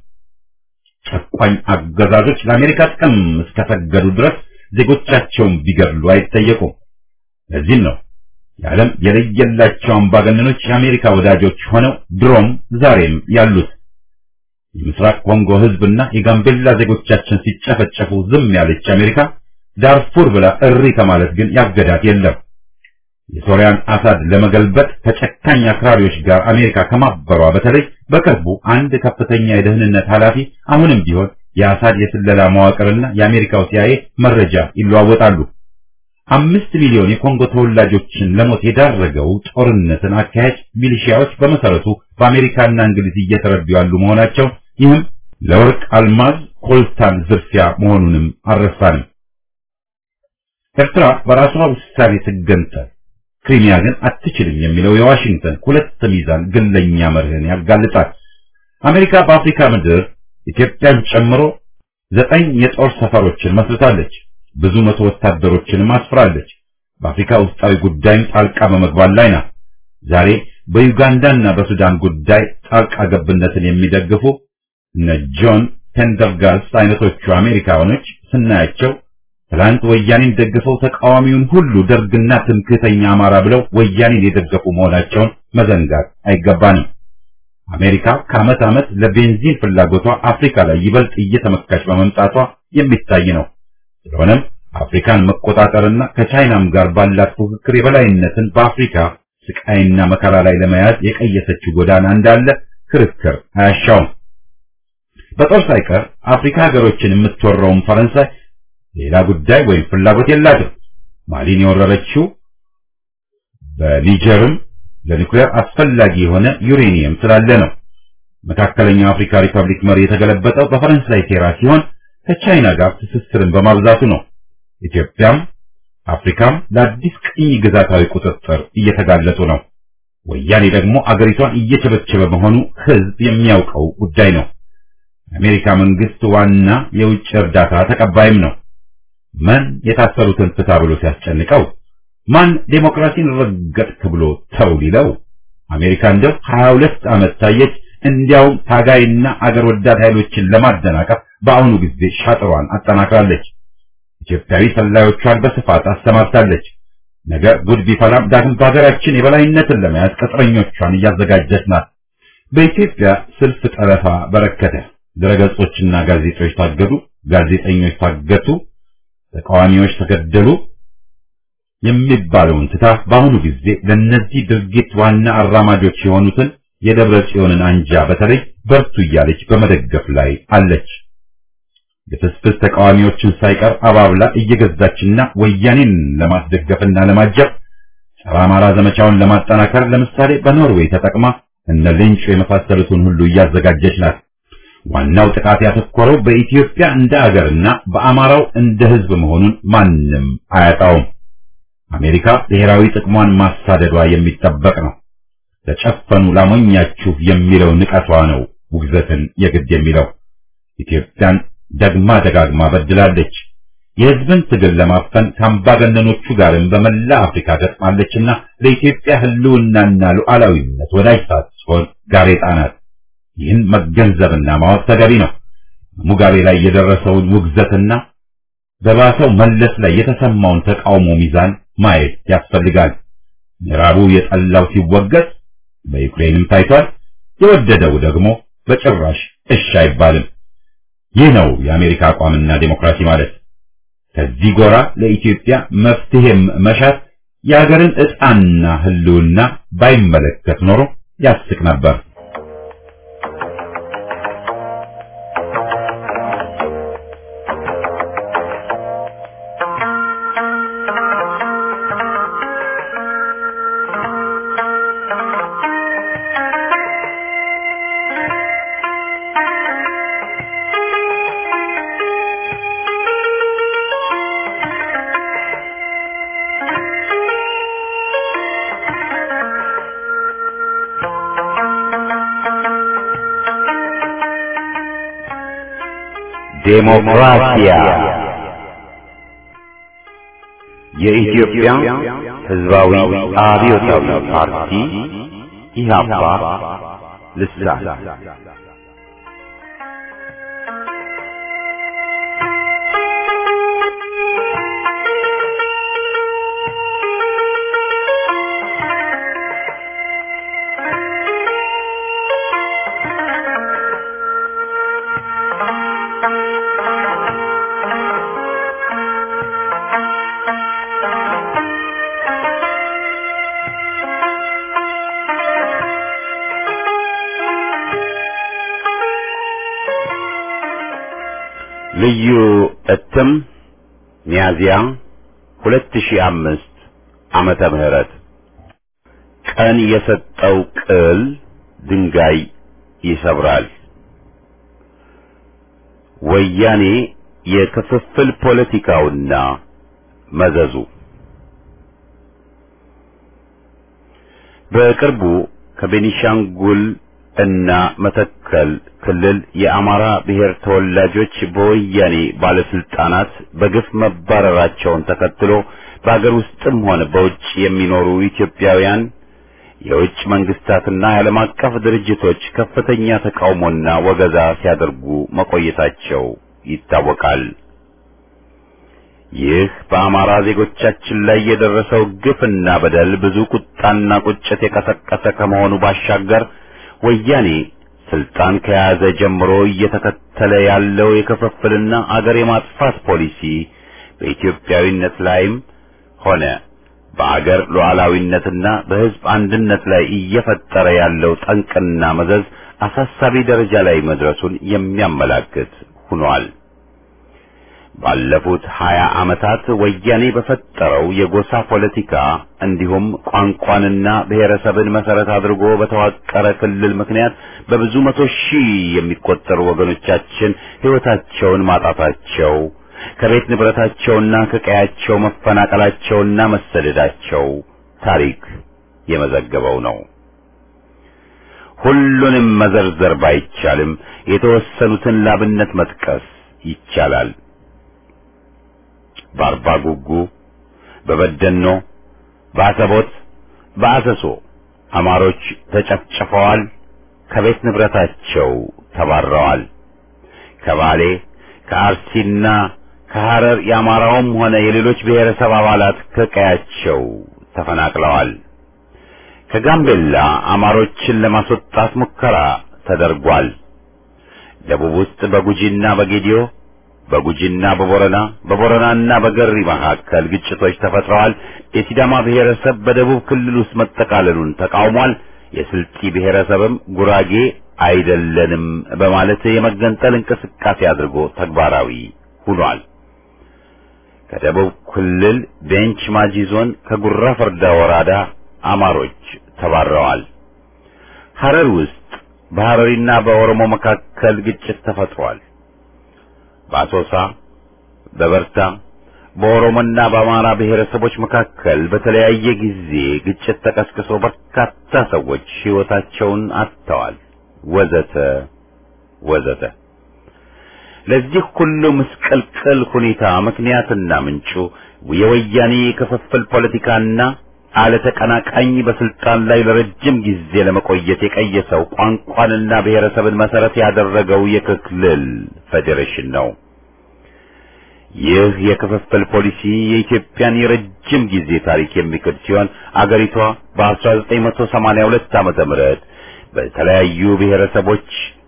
ጨቋኝ አገዛዞች ለአሜሪካ ጥቅም እስከሰገዱ ድረስ ዜጎቻቸውን ቢገድሉ አይጠየቁም። ለዚህም ነው የዓለም የለየላቸው አምባገነኖች የአሜሪካ ወዳጆች ሆነው ድሮም ዛሬም ያሉት። የምስራቅ ኮንጎ ህዝብና የጋምቤላ ዜጎቻችን ሲጨፈጨፉ ዝም ያለች አሜሪካ ዳርፉር ብላ እሪ ከማለት ግን ያገዳት የለም። የሶሪያን አሳድ ለመገልበጥ ከጨካኝ አክራሪዎች ጋር አሜሪካ ከማበሯ በተለይ በቅርቡ አንድ ከፍተኛ የደህንነት ኃላፊ አሁንም ቢሆን የአሳድ የስለላ መዋቅርና የአሜሪካው ሲአይኤ መረጃ ይለዋወጣሉ። አምስት ሚሊዮን የኮንጎ ተወላጆችን ለሞት የዳረገው ጦርነትን አካሄድ ሚሊሺያዎች በመሰረቱ በአሜሪካና እንግሊዝ እየተረዱ ያሉ መሆናቸው ይህም ለወርቅ አልማዝ ኮልታን ዝርፊያ መሆኑንም አልረሳንም። ኤርትራ በራሷ ውሳኔ ትገንጠል፣ ክሪሚያ ግን አትችልም የሚለው የዋሽንግተን ሁለት ሚዛን ግለኛ መርህን ያጋልጣል። አሜሪካ በአፍሪካ ምድር ኢትዮጵያን ጨምሮ ዘጠኝ የጦር ሰፈሮችን መስርታለች። ብዙ መቶ ወታደሮችንም አስፍራለች። በአፍሪካ ውስጣዊ ጉዳይም ጣልቃ በመግባት ላይ ናት። ዛሬ በዩጋንዳና በሱዳን ጉዳይ ጣልቃ ገብነትን የሚደግፉ እነ ጆን ፔንደርጋስት አይነቶቹ አሜሪካኖች ስናያቸው ትላንት ወያኔን ደግፈው ተቃዋሚውን ሁሉ ደርግና ትምክህተኛ አማራ ብለው ወያኔን የደገፉ መሆናቸውን መዘንጋት አይገባንም። አሜሪካ ከዓመት ዓመት ለቤንዚን ፍላጎቷ አፍሪካ ላይ ይበልጥ እየተመካች በመምጣቷ የሚታይ ነው። ስለሆነም አፍሪካን መቆጣጠርና ከቻይናም ጋር ባላት ፉክክር የበላይነትን በአፍሪካ ስቃይና መከራ ላይ ለመያዝ የቀየሰችው ጎዳና እንዳለ ክርክር አያሻውም። በጦር ሳይቀር አፍሪካ ሀገሮችን የምትወረውም ፈረንሳይ ሌላ ጉዳይ ወይም ፍላጎት የላትም። ማሊን የወረረችው በኒጀርም ለኒውክሌር አስፈላጊ የሆነ ዩሬኒየም ስላለ ነው። መካከለኛው አፍሪካ ሪፐብሊክ መሪ የተገለበጠው በፈረንሳይ ሴራ ሲሆን ከቻይና ጋር ትስስርን በማብዛቱ ነው። ኢትዮጵያም አፍሪካም ለአዲስ ቅኝ ግዛታዊ ቁጥጥር እየተጋለጡ ነው። ወያኔ ደግሞ አገሪቷን እየቸበቸበ መሆኑ ሕዝብ የሚያውቀው ጉዳይ ነው። የአሜሪካ መንግስት ዋና የውጭ እርዳታ ተቀባይም ነው። ማን የታሰሩትን ፍታ ብሎ ሲያስጨንቀው፣ ማን ዴሞክራሲን ረገጥክ ብሎ ተው ሊለው፣ አሜሪካ እንደው 22 ዓመት ታየች። እንዲያውም ታጋይና አገር ወዳድ ኃይሎችን ለማደናቀፍ በአሁኑ ጊዜ ሻጥሯን አጠናክራለች። ኢትዮጵያዊ ሰላዮቿን በስፋት አሰማርታለች። ነገ ጉድ ቢፈላም ዳግም በሀገራችን የበላይነትን ለመያዝ ቅጥረኞቿን እያዘጋጀች ናት። በኢትዮጵያ ስልፍ ጠለፋ በረከተ። ድረገጾችና ጋዜጦች ታገዱ፣ ጋዜጠኞች ታገቱ፣ ተቃዋሚዎች ተገደሉ የሚባለውን ትታ በአሁኑ ጊዜ ለነዚህ ድርጊት ዋና አራማጆች የሆኑትን የደብረ ጽዮንን አንጃ በተለይ በርቱ እያለች በመደገፍ ላይ አለች። የፍስፍስ ተቃዋሚዎችን ሳይቀር አባብላ እየገዛችና ወያኔን ለማስደገፍና ለማጀብ ጸረ አማራ ዘመቻውን ለማጠናከር ለምሳሌ በኖርዌይ ተጠቅማ እነ ሌንጮ የመሳሰሉትን ሁሉ እያዘጋጀች ናት። ዋናው ጥቃት ያተኮረው በኢትዮጵያ እንደ አገርና በአማራው እንደ ሕዝብ መሆኑን ማንም አያጣውም። አሜሪካ ብሔራዊ ጥቅሟን ማሳደዷ የሚጠበቅ ነው። ተጨፈኑ ላሞኛችሁ የሚለው ንቀቷ ነው ውግዘትን የግድ የሚለው። ኢትዮጵያን ደግማ ደጋግማ በድላለች። የሕዝብን ትግል ለማፈን ከአምባገነኖቹ ጋርም በመላ አፍሪካ ገጥማለችና ለኢትዮጵያ ሕልውናና ሉዓላዊነት ወዳጅ ሳትሆን ጋሬጣ ናት። ይህን መገንዘብና ማወቅ ተገቢ ነው። ሙጋቤ ላይ የደረሰውን ውግዘትና በባሰው መለስ ላይ የተሰማውን ተቃውሞ ሚዛን ማየት ያስፈልጋል። ምዕራቡ የጠላው ሲወገዝ በዩክሬንም ታይቷል። የወደደው ደግሞ በጭራሽ እሺ አይባልም። ይህ ነው የአሜሪካ አቋምና ዴሞክራሲ ማለት። ከዚህ ጎራ ለኢትዮጵያ መፍትሄም መሻት የሀገርን ዕጣና ሕልውና ባይመለከት ኖሮ ያስቅ ነበር። ዴሞክራሲያ የኢትዮጵያ ሕዝባዊ አብዮታዊ ፓርቲ ኢህአፓ ልሳን ልዩ እትም ሚያዝያ 2005 ዓመተ ምህረት ቀን የሰጠው ቅል ድንጋይ ይሰብራል። ወያኔ የክፍፍል ፖለቲካውና መዘዙ በቅርቡ ከቤኒሻንጉል እና መተከል ክልል የአማራ ብሔር ተወላጆች በወያኔ ባለስልጣናት በግፍ መባረራቸውን ተከትሎ በአገር ውስጥም ሆነ በውጭ የሚኖሩ ኢትዮጵያውያን የውጭ መንግስታትና የዓለም አቀፍ ድርጅቶች ከፍተኛ ተቃውሞና ወገዛ ሲያደርጉ መቆየታቸው ይታወቃል። ይህ በአማራ ዜጎቻችን ላይ የደረሰው ግፍና በደል ብዙ ቁጣና ቁጭት የቀሰቀሰ ከመሆኑ ባሻገር ወያኔ ስልጣን ከያዘ ጀምሮ እየተከተለ ያለው የክፍፍልና አገር የማጥፋት ፖሊሲ በኢትዮጵያዊነት ላይም ሆነ በአገር ሉዓላዊነትና በሕዝብ አንድነት ላይ እየፈጠረ ያለው ጠንቅና መዘዝ አሳሳቢ ደረጃ ላይ መድረሱን የሚያመላክት ሆኗል። ባለፉት ሀያ ዓመታት ወያኔ በፈጠረው የጎሳ ፖለቲካ እንዲሁም ቋንቋንና ብሔረሰብን መሰረት አድርጎ በተዋቀረ ክልል ምክንያት በብዙ መቶ ሺህ የሚቆጠሩ ወገኖቻችን ሕይወታቸውን ማጣታቸው ከቤት ንብረታቸውና ከቀያቸው መፈናቀላቸውና መሰደዳቸው ታሪክ የመዘገበው ነው። ሁሉንም መዘርዘር ባይቻልም የተወሰኑትን ላብነት መጥቀስ ይቻላል። በአርባ ጉጉ፣ በበደኖ፣ በአሰቦት፣ በአሰሶ አማሮች ተጨፍጭፈዋል፣ ከቤት ንብረታቸው ተባረዋል። ከባሌ ከአርሲና ከሐረር የአማራውም ሆነ የሌሎች ብሔረሰብ አባላት ከቀያቸው ተፈናቅለዋል። ከጋምቤላ አማሮችን ለማስወጣት ሙከራ ተደርጓል። ደቡብ ውስጥ በጉጂና በጌዲዮ በጉጂና በቦረና በቦረናና በገሪ መካከል ግጭቶች ተፈጥረዋል። የሲዳማ ብሔረሰብ በደቡብ ክልል ውስጥ መጠቃለሉን ተቃውሟል። የስልጢ ብሔረሰብም ጉራጌ አይደለንም በማለት የመገንጠል እንቅስቃሴ አድርጎ ተግባራዊ ሆኗል። ከደቡብ ክልል ቤንች ማጂ ዞን ከጉራ ፈርዳ ወረዳ አማሮች ተባረዋል። ሐረር ውስጥ በሐረሪና በኦሮሞ መካከል ግጭት ተፈጥሯል። በአሶሳ በበርታ በኦሮሞና በአማራ ብሔረሰቦች መካከል በተለያየ ጊዜ ግጭት ተቀስቅሶ በርካታ ሰዎች ሕይወታቸውን አጥተዋል። ወዘተ ወዘተ። ለዚህ ሁሉ ምስቅልቅል ሁኔታ ምክንያትና ምንጩ የወያኔ ክፍፍል ፖለቲካና አለ ተቀናቃኝ በስልጣን ላይ ለረጅም ጊዜ ለመቆየት የቀየሰው ቋንቋንና ብሔረሰብን መሰረት ያደረገው የክልል ፌዴሬሽን ነው። ይህ የክፍፍል ፖሊሲ የኢትዮጵያን የረጅም ጊዜ ታሪክ የሚክድ ሲሆን አገሪቷ በ1982 ዓመተ ምህረት በተለያዩ ብሔረሰቦች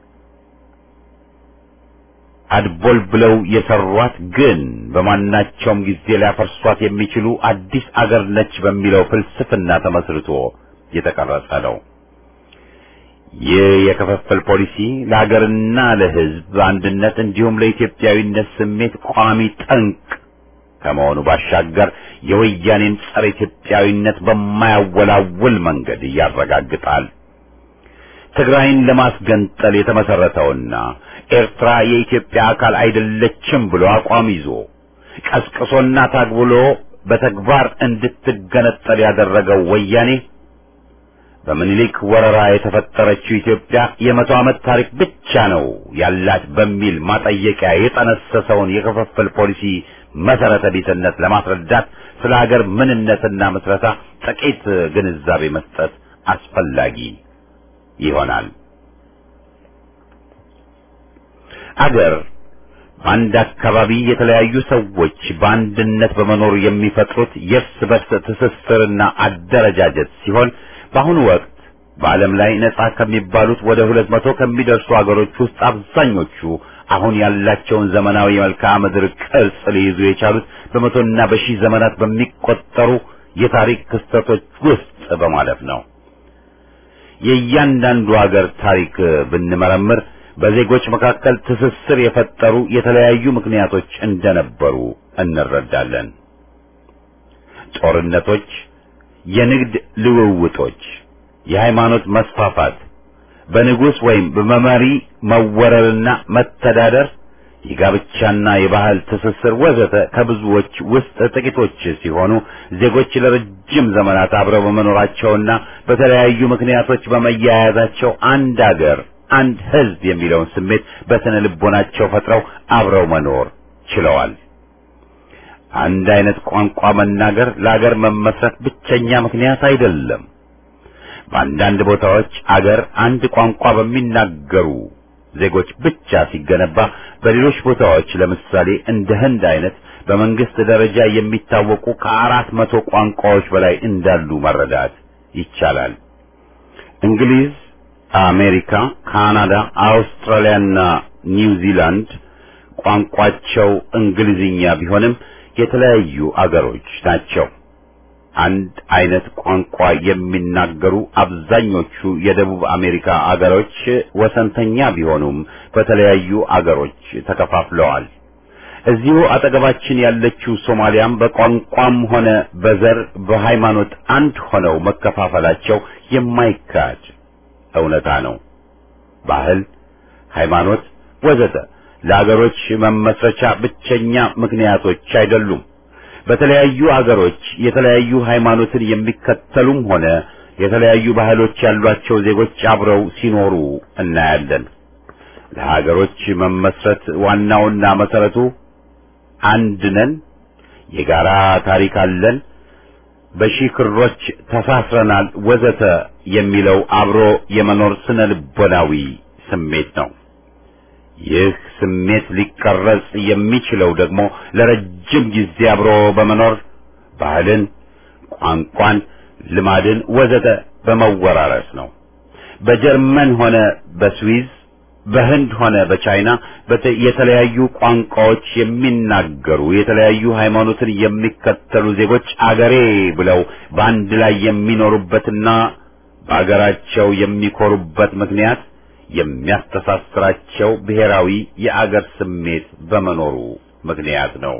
አድቦል ብለው የሰሯት ግን በማናቸውም ጊዜ ሊያፈርሷት የሚችሉ አዲስ አገር ነች በሚለው ፍልስፍና ተመስርቶ የተቀረጸ ነው። ይህ የክፍፍል ፖሊሲ ለሀገርና ለሕዝብ አንድነት እንዲሁም ለኢትዮጵያዊነት ስሜት ቋሚ ጠንቅ ከመሆኑ ባሻገር የወያኔን ጸረ ኢትዮጵያዊነት በማያወላውል መንገድ ያረጋግጣል። ትግራይን ለማስገንጠል የተመሰረተውና ኤርትራ የኢትዮጵያ አካል አይደለችም ብሎ አቋም ይዞ ቀስቅሶና ታግብሎ በተግባር እንድትገነጠል ያደረገው ወያኔ በምኒልክ ወረራ የተፈጠረችው ኢትዮጵያ የመቶ ዓመት ታሪክ ብቻ ነው ያላት በሚል ማጠየቂያ የጠነሰሰውን የክፍፍል ፖሊሲ መሰረተ ቢስነት ለማስረዳት ስለ ሀገር ምንነትና ምስረታ ጥቂት ግንዛቤ መስጠት አስፈላጊ ይሆናል። አገር በአንድ አካባቢ የተለያዩ ሰዎች በአንድነት በመኖር የሚፈጥሩት የእርስ በርስ ትስስርና አደረጃጀት ሲሆን በአሁኑ ወቅት በዓለም ላይ ነጻ ከሚባሉት ወደ ሁለት መቶ ከሚደርሱ አገሮች ውስጥ አብዛኞቹ አሁን ያላቸውን ዘመናዊ የመልክዓ ምድር ቅርጽ ሊይዙ የቻሉት በመቶና በሺህ ዘመናት በሚቆጠሩ የታሪክ ክስተቶች ውስጥ በማለፍ ነው። የእያንዳንዱ አገር ታሪክ ብንመረምር በዜጎች መካከል ትስስር የፈጠሩ የተለያዩ ምክንያቶች እንደነበሩ እንረዳለን። ጦርነቶች፣ የንግድ ልውውጦች፣ የሃይማኖት መስፋፋት፣ በንጉሥ ወይም በመሪ መወረርና መተዳደር፣ የጋብቻና የባህል ትስስር ወዘተ ከብዙዎች ውስጥ ጥቂቶች ሲሆኑ ዜጎች ለረጅም ዘመናት አብረው በመኖራቸውና በተለያዩ ምክንያቶች በመያያዛቸው አንድ አገር አንድ ሕዝብ የሚለውን ስሜት በስነ ልቦናቸው ፈጥረው አብረው መኖር ችለዋል። አንድ አይነት ቋንቋ መናገር ለአገር መመስረት ብቸኛ ምክንያት አይደለም። በአንዳንድ ቦታዎች አገር አንድ ቋንቋ በሚናገሩ ዜጎች ብቻ ሲገነባ፣ በሌሎች ቦታዎች ለምሳሌ እንደ ህንድ አይነት በመንግስት ደረጃ የሚታወቁ ከአራት መቶ ቋንቋዎች በላይ እንዳሉ መረዳት ይቻላል። እንግሊዝ አሜሪካ፣ ካናዳ፣ አውስትራሊያና ኒውዚላንድ ቋንቋቸው እንግሊዝኛ ቢሆንም የተለያዩ አገሮች ናቸው። አንድ አይነት ቋንቋ የሚናገሩ አብዛኞቹ የደቡብ አሜሪካ አገሮች ወሰንተኛ ቢሆኑም በተለያዩ አገሮች ተከፋፍለዋል። እዚሁ አጠገባችን ያለችው ሶማሊያም በቋንቋም ሆነ በዘር በሃይማኖት አንድ ሆነው መከፋፈላቸው የማይካድ እውነታ ነው። ባህል፣ ሃይማኖት ወዘተ ለአገሮች መመስረቻ ብቸኛ ምክንያቶች አይደሉም። በተለያዩ አገሮች የተለያዩ ሃይማኖትን የሚከተሉም ሆነ የተለያዩ ባህሎች ያሏቸው ዜጎች አብረው ሲኖሩ እናያለን። ለሀገሮች መመስረት ዋናውና መሰረቱ አንድ ነን፣ የጋራ ታሪክ አለን፣ በሺህ ክሮች ተሳስረናል ወዘተ የሚለው አብሮ የመኖር ስነ ልቦናዊ ስሜት ነው። ይህ ስሜት ሊቀረጽ የሚችለው ደግሞ ለረጅም ጊዜ አብሮ በመኖር ባህልን፣ ቋንቋን፣ ልማድን ወዘተ በመወራረስ ነው። በጀርመን ሆነ በስዊዝ በህንድ ሆነ በቻይና የተለያዩ ቋንቋዎች የሚናገሩ የተለያዩ ሃይማኖትን የሚከተሉ ዜጎች አገሬ ብለው በአንድ ላይ የሚኖሩበትና በአገራቸው የሚኮሩበት ምክንያት የሚያስተሳስራቸው ብሔራዊ የአገር ስሜት በመኖሩ ምክንያት ነው።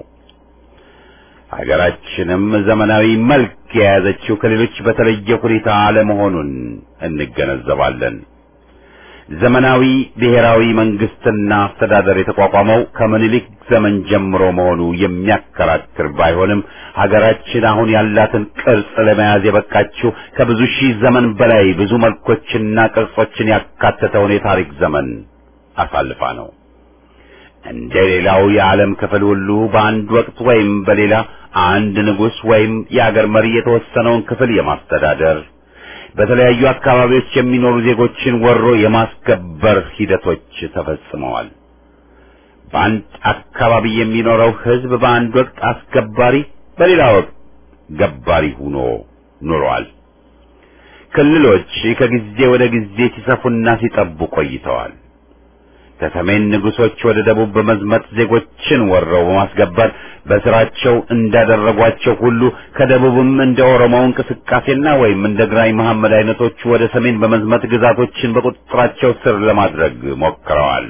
ሀገራችንም ዘመናዊ መልክ የያዘችው ከሌሎች በተለየ ሁኔታ አለመሆኑን እንገነዘባለን። ዘመናዊ ብሔራዊ መንግስትና አስተዳደር የተቋቋመው ከምኒልክ ዘመን ጀምሮ መሆኑ የሚያከራክር ባይሆንም ሀገራችን አሁን ያላትን ቅርጽ ለመያዝ የበቃችው ከብዙ ሺህ ዘመን በላይ ብዙ መልኮችና ቅርጾችን ያካተተውን የታሪክ ዘመን አሳልፋ ነው። እንደ ሌላው የዓለም ክፍል ሁሉ በአንድ ወቅት ወይም በሌላ አንድ ንጉሥ ወይም የአገር መሪ የተወሰነውን ክፍል የማስተዳደር በተለያዩ አካባቢዎች የሚኖሩ ዜጎችን ወሮ የማስገበር ሂደቶች ተፈጽመዋል። በአንድ አካባቢ የሚኖረው ሕዝብ በአንድ ወቅት አስገባሪ፣ በሌላ ወቅት ገባሪ ሆኖ ኑሯል። ክልሎች ከጊዜ ወደ ጊዜ ሲሰፉና ሲጠቡ ቆይተዋል። ከሰሜን ንጉሶች ወደ ደቡብ በመዝመት ዜጎችን ወረው በማስገበር በስራቸው እንዳደረጓቸው ሁሉ ከደቡብም እንደ ኦሮሞው እንቅስቃሴና ወይም እንደ ግራኝ መሐመድ አይነቶቹ ወደ ሰሜን በመዝመት ግዛቶችን በቁጥጥራቸው ስር ለማድረግ ሞክረዋል።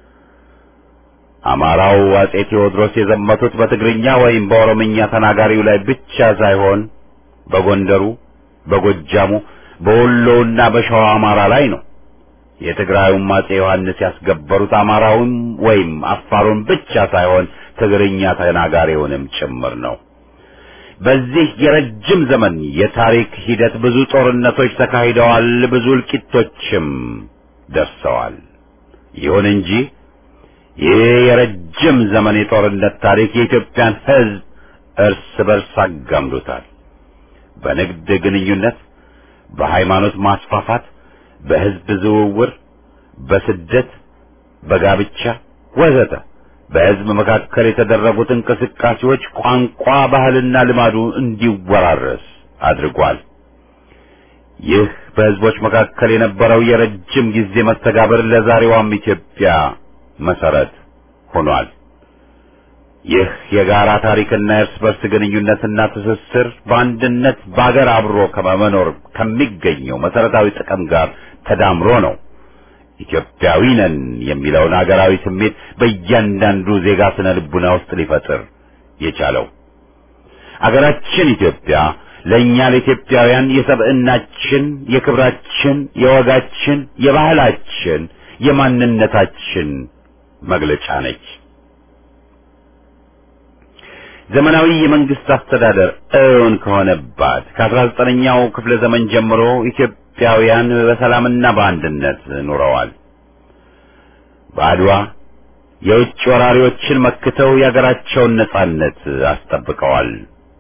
አማራው አጼ ቴዎድሮስ የዘመቱት በትግርኛ ወይም በኦሮምኛ ተናጋሪው ላይ ብቻ ሳይሆን በጎንደሩ፣ በጎጃሙ፣ በወሎውና በሸዋ አማራ ላይ ነው። የትግራዩም አጼ ዮሐንስ ያስገበሩት አማራውን ወይም አፋሩን ብቻ ሳይሆን ትግርኛ ተናጋሪውንም ጭምር ነው። በዚህ የረጅም ዘመን የታሪክ ሂደት ብዙ ጦርነቶች ተካሂደዋል፣ ብዙ እልቂቶችም ደርሰዋል። ይሁን እንጂ ይህ የረጅም ዘመን የጦርነት ታሪክ የኢትዮጵያን ሕዝብ እርስ በርስ አጋምዶታል። በንግድ ግንኙነት፣ በሃይማኖት ማስፋፋት፣ በሕዝብ ዝውውር፣ በስደት፣ በጋብቻ ወዘተ በሕዝብ መካከል የተደረጉት እንቅስቃሴዎች ቋንቋ፣ ባህልና ልማዱ እንዲወራረስ አድርጓል። ይህ በሕዝቦች መካከል የነበረው የረጅም ጊዜ መስተጋብር ለዛሬዋም ኢትዮጵያ መሰረት ሆኗል። ይህ የጋራ ታሪክና የእርስ በርስ ግንኙነትና ትስስር በአንድነት በአገር አብሮ ከመኖር ከሚገኘው መሰረታዊ ጥቅም ጋር ተዳምሮ ነው ኢትዮጵያዊ ነን የሚለውን አገራዊ ስሜት በእያንዳንዱ ዜጋ ስነ ልቡና ውስጥ ሊፈጥር የቻለው። አገራችን ኢትዮጵያ ለእኛ ለኢትዮጵያውያን የሰብዕናችን፣ የክብራችን፣ የወጋችን፣ የባህላችን፣ የማንነታችን መግለጫ ነች። ዘመናዊ የመንግስት አስተዳደር እውን ከሆነባት ከአስራ ዘጠነኛው ክፍለ ዘመን ጀምሮ ኢትዮጵያውያን በሰላምና በአንድነት ኑረዋል። በአድዋ የውጭ ወራሪዎችን መክተው የአገራቸውን ነጻነት አስጠብቀዋል።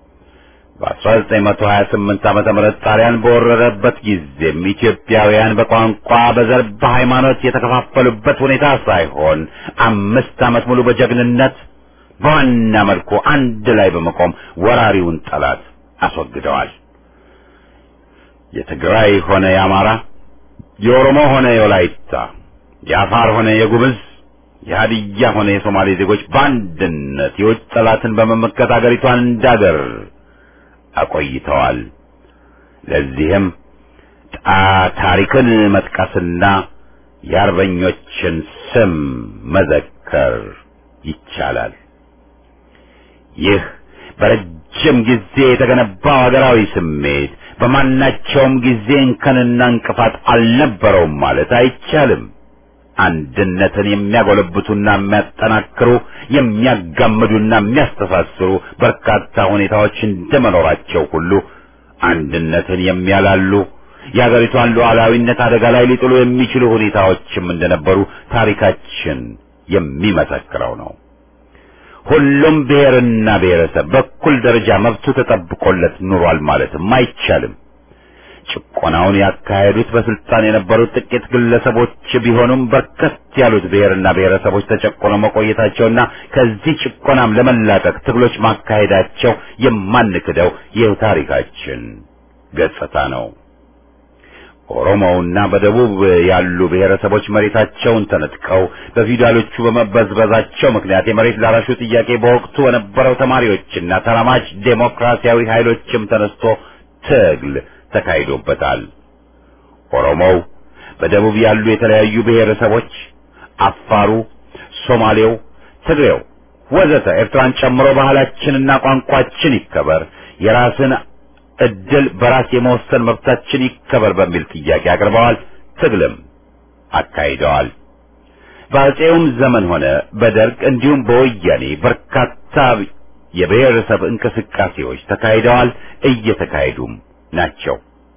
በ1928 ዓመተ ምህረት ጣሊያን በወረረበት ጊዜም ኢትዮጵያውያን በቋንቋ፣ በዘር፣ በሃይማኖት የተከፋፈሉበት ሁኔታ ሳይሆን አምስት ዓመት ሙሉ በጀግንነት በዋና መልኩ አንድ ላይ በመቆም ወራሪውን ጠላት አስወግደዋል። የትግራይ ሆነ የአማራ፣ የኦሮሞ ሆነ የወላይታ፣ የአፋር ሆነ የጉምዝ፣ የሀዲያ ሆነ የሶማሌ ዜጎች በአንድነት የውጭ ጠላትን በመመከት አገሪቷን እንዳገር አቆይተዋል። ለዚህም ታሪክን መጥቀስና የአርበኞችን ስም መዘከር ይቻላል። ይህ በረጅም ጊዜ የተገነባው ሀገራዊ ስሜት በማናቸውም ጊዜ እንከንና እንቅፋት አልነበረውም ማለት አይቻልም። አንድነትን የሚያጎለብቱና የሚያጠናክሩ የሚያጋምዱና የሚያስተሳስሩ በርካታ ሁኔታዎች እንደመኖራቸው ሁሉ አንድነትን የሚያላሉ የሀገሪቷን ሉዓላዊነት አደጋ ላይ ሊጥሉ የሚችሉ ሁኔታዎችም እንደነበሩ ታሪካችን የሚመሰክረው ነው። ሁሉም ብሔርና ብሔረሰብ በኩል ደረጃ መብቱ ተጠብቆለት ኑሯል ማለትም አይቻልም። ጭቆናውን ያካሄዱት በስልጣን የነበሩት ጥቂት ግለሰቦች ቢሆኑም በርከት ያሉት ብሔርና ብሔረሰቦች ተጨቆነው መቆየታቸውና ከዚህ ጭቆናም ለመላቀቅ ትግሎች ማካሄዳቸው የማንክደው ይህ ታሪካችን ገጽታ ነው። ኦሮሞውና በደቡብ ያሉ ብሔረሰቦች መሬታቸውን ተነጥቀው በፊውዳሎቹ በመበዝበዛቸው ምክንያት የመሬት ላራሹ ጥያቄ በወቅቱ በነበረው ተማሪዎችና ተራማጅ ዴሞክራሲያዊ ኃይሎችም ተነስቶ ትግል ተካሂዶበታል። ኦሮሞው፣ በደቡብ ያሉ የተለያዩ ብሔረሰቦች፣ አፋሩ፣ ሶማሌው፣ ትግሬው ወዘተ ኤርትራን ጨምሮ ባህላችንና ቋንቋችን ይከበር፣ የራስን እድል በራስ የመወሰን መብታችን ይከበር በሚል ጥያቄ አቅርበዋል። ትግልም አካሂደዋል። በአፄውም ዘመን ሆነ በደርግ እንዲሁም በወያኔ በርካታ የብሔረሰብ እንቅስቃሴዎች ተካሂደዋል፣ እየተካሄዱም ናቸው።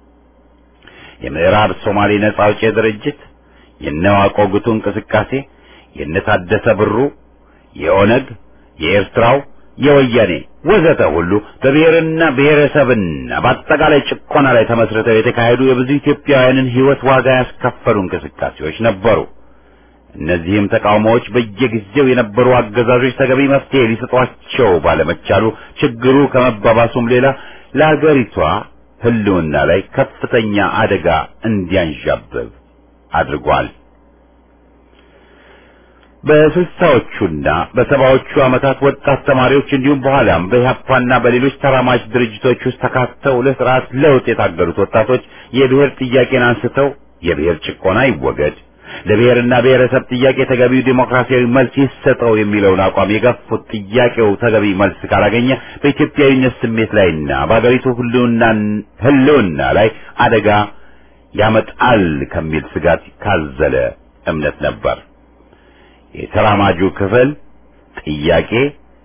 የምዕራብ ሶማሌ ነጻ አውጪ ድርጅት፣ የነዋቆ ጉቱ እንቅስቃሴ፣ የነታደሰ ብሩ፣ የኦነግ፣ የኤርትራው፣ የወያኔ ወዘተ ሁሉ በብሔርና ብሔረሰብና በአጠቃላይ ጭቆና ላይ ተመስርተው የተካሄዱ የብዙ ኢትዮጵያውያንን ሕይወት ዋጋ ያስከፈሉ እንቅስቃሴዎች ነበሩ። እነዚህም ተቃውሞዎች በየጊዜው የነበሩ አገዛዞች ተገቢ መፍትሄ ሊሰጧቸው ባለመቻሉ ችግሩ ከመባባሱም ሌላ ለአገሪቷ ሕልውና ላይ ከፍተኛ አደጋ እንዲያንዣብብ አድርጓል። በስልሳዎቹና በሰባዎቹ ዓመታት ወጣት ተማሪዎች እንዲሁም በኋላም በኢህአፓና በሌሎች ተራማጅ ድርጅቶች ውስጥ ተካተው ለስርዓት ለውጥ የታገሉት ወጣቶች የብሔር ጥያቄን አንስተው የብሔር ጭቆና ይወገድ፣ ለብሔርና ብሔረሰብ ጥያቄ ተገቢው ዲሞክራሲያዊ መልስ ይሰጠው የሚለውን አቋም የገፉት ጥያቄው ተገቢ መልስ ካላገኘ በኢትዮጵያዊነት ስሜት ላይና በአገሪቱ ሕልውና ላይ አደጋ ያመጣል ከሚል ስጋት ካዘለ እምነት ነበር። የተራማጁ ክፍል ጥያቄ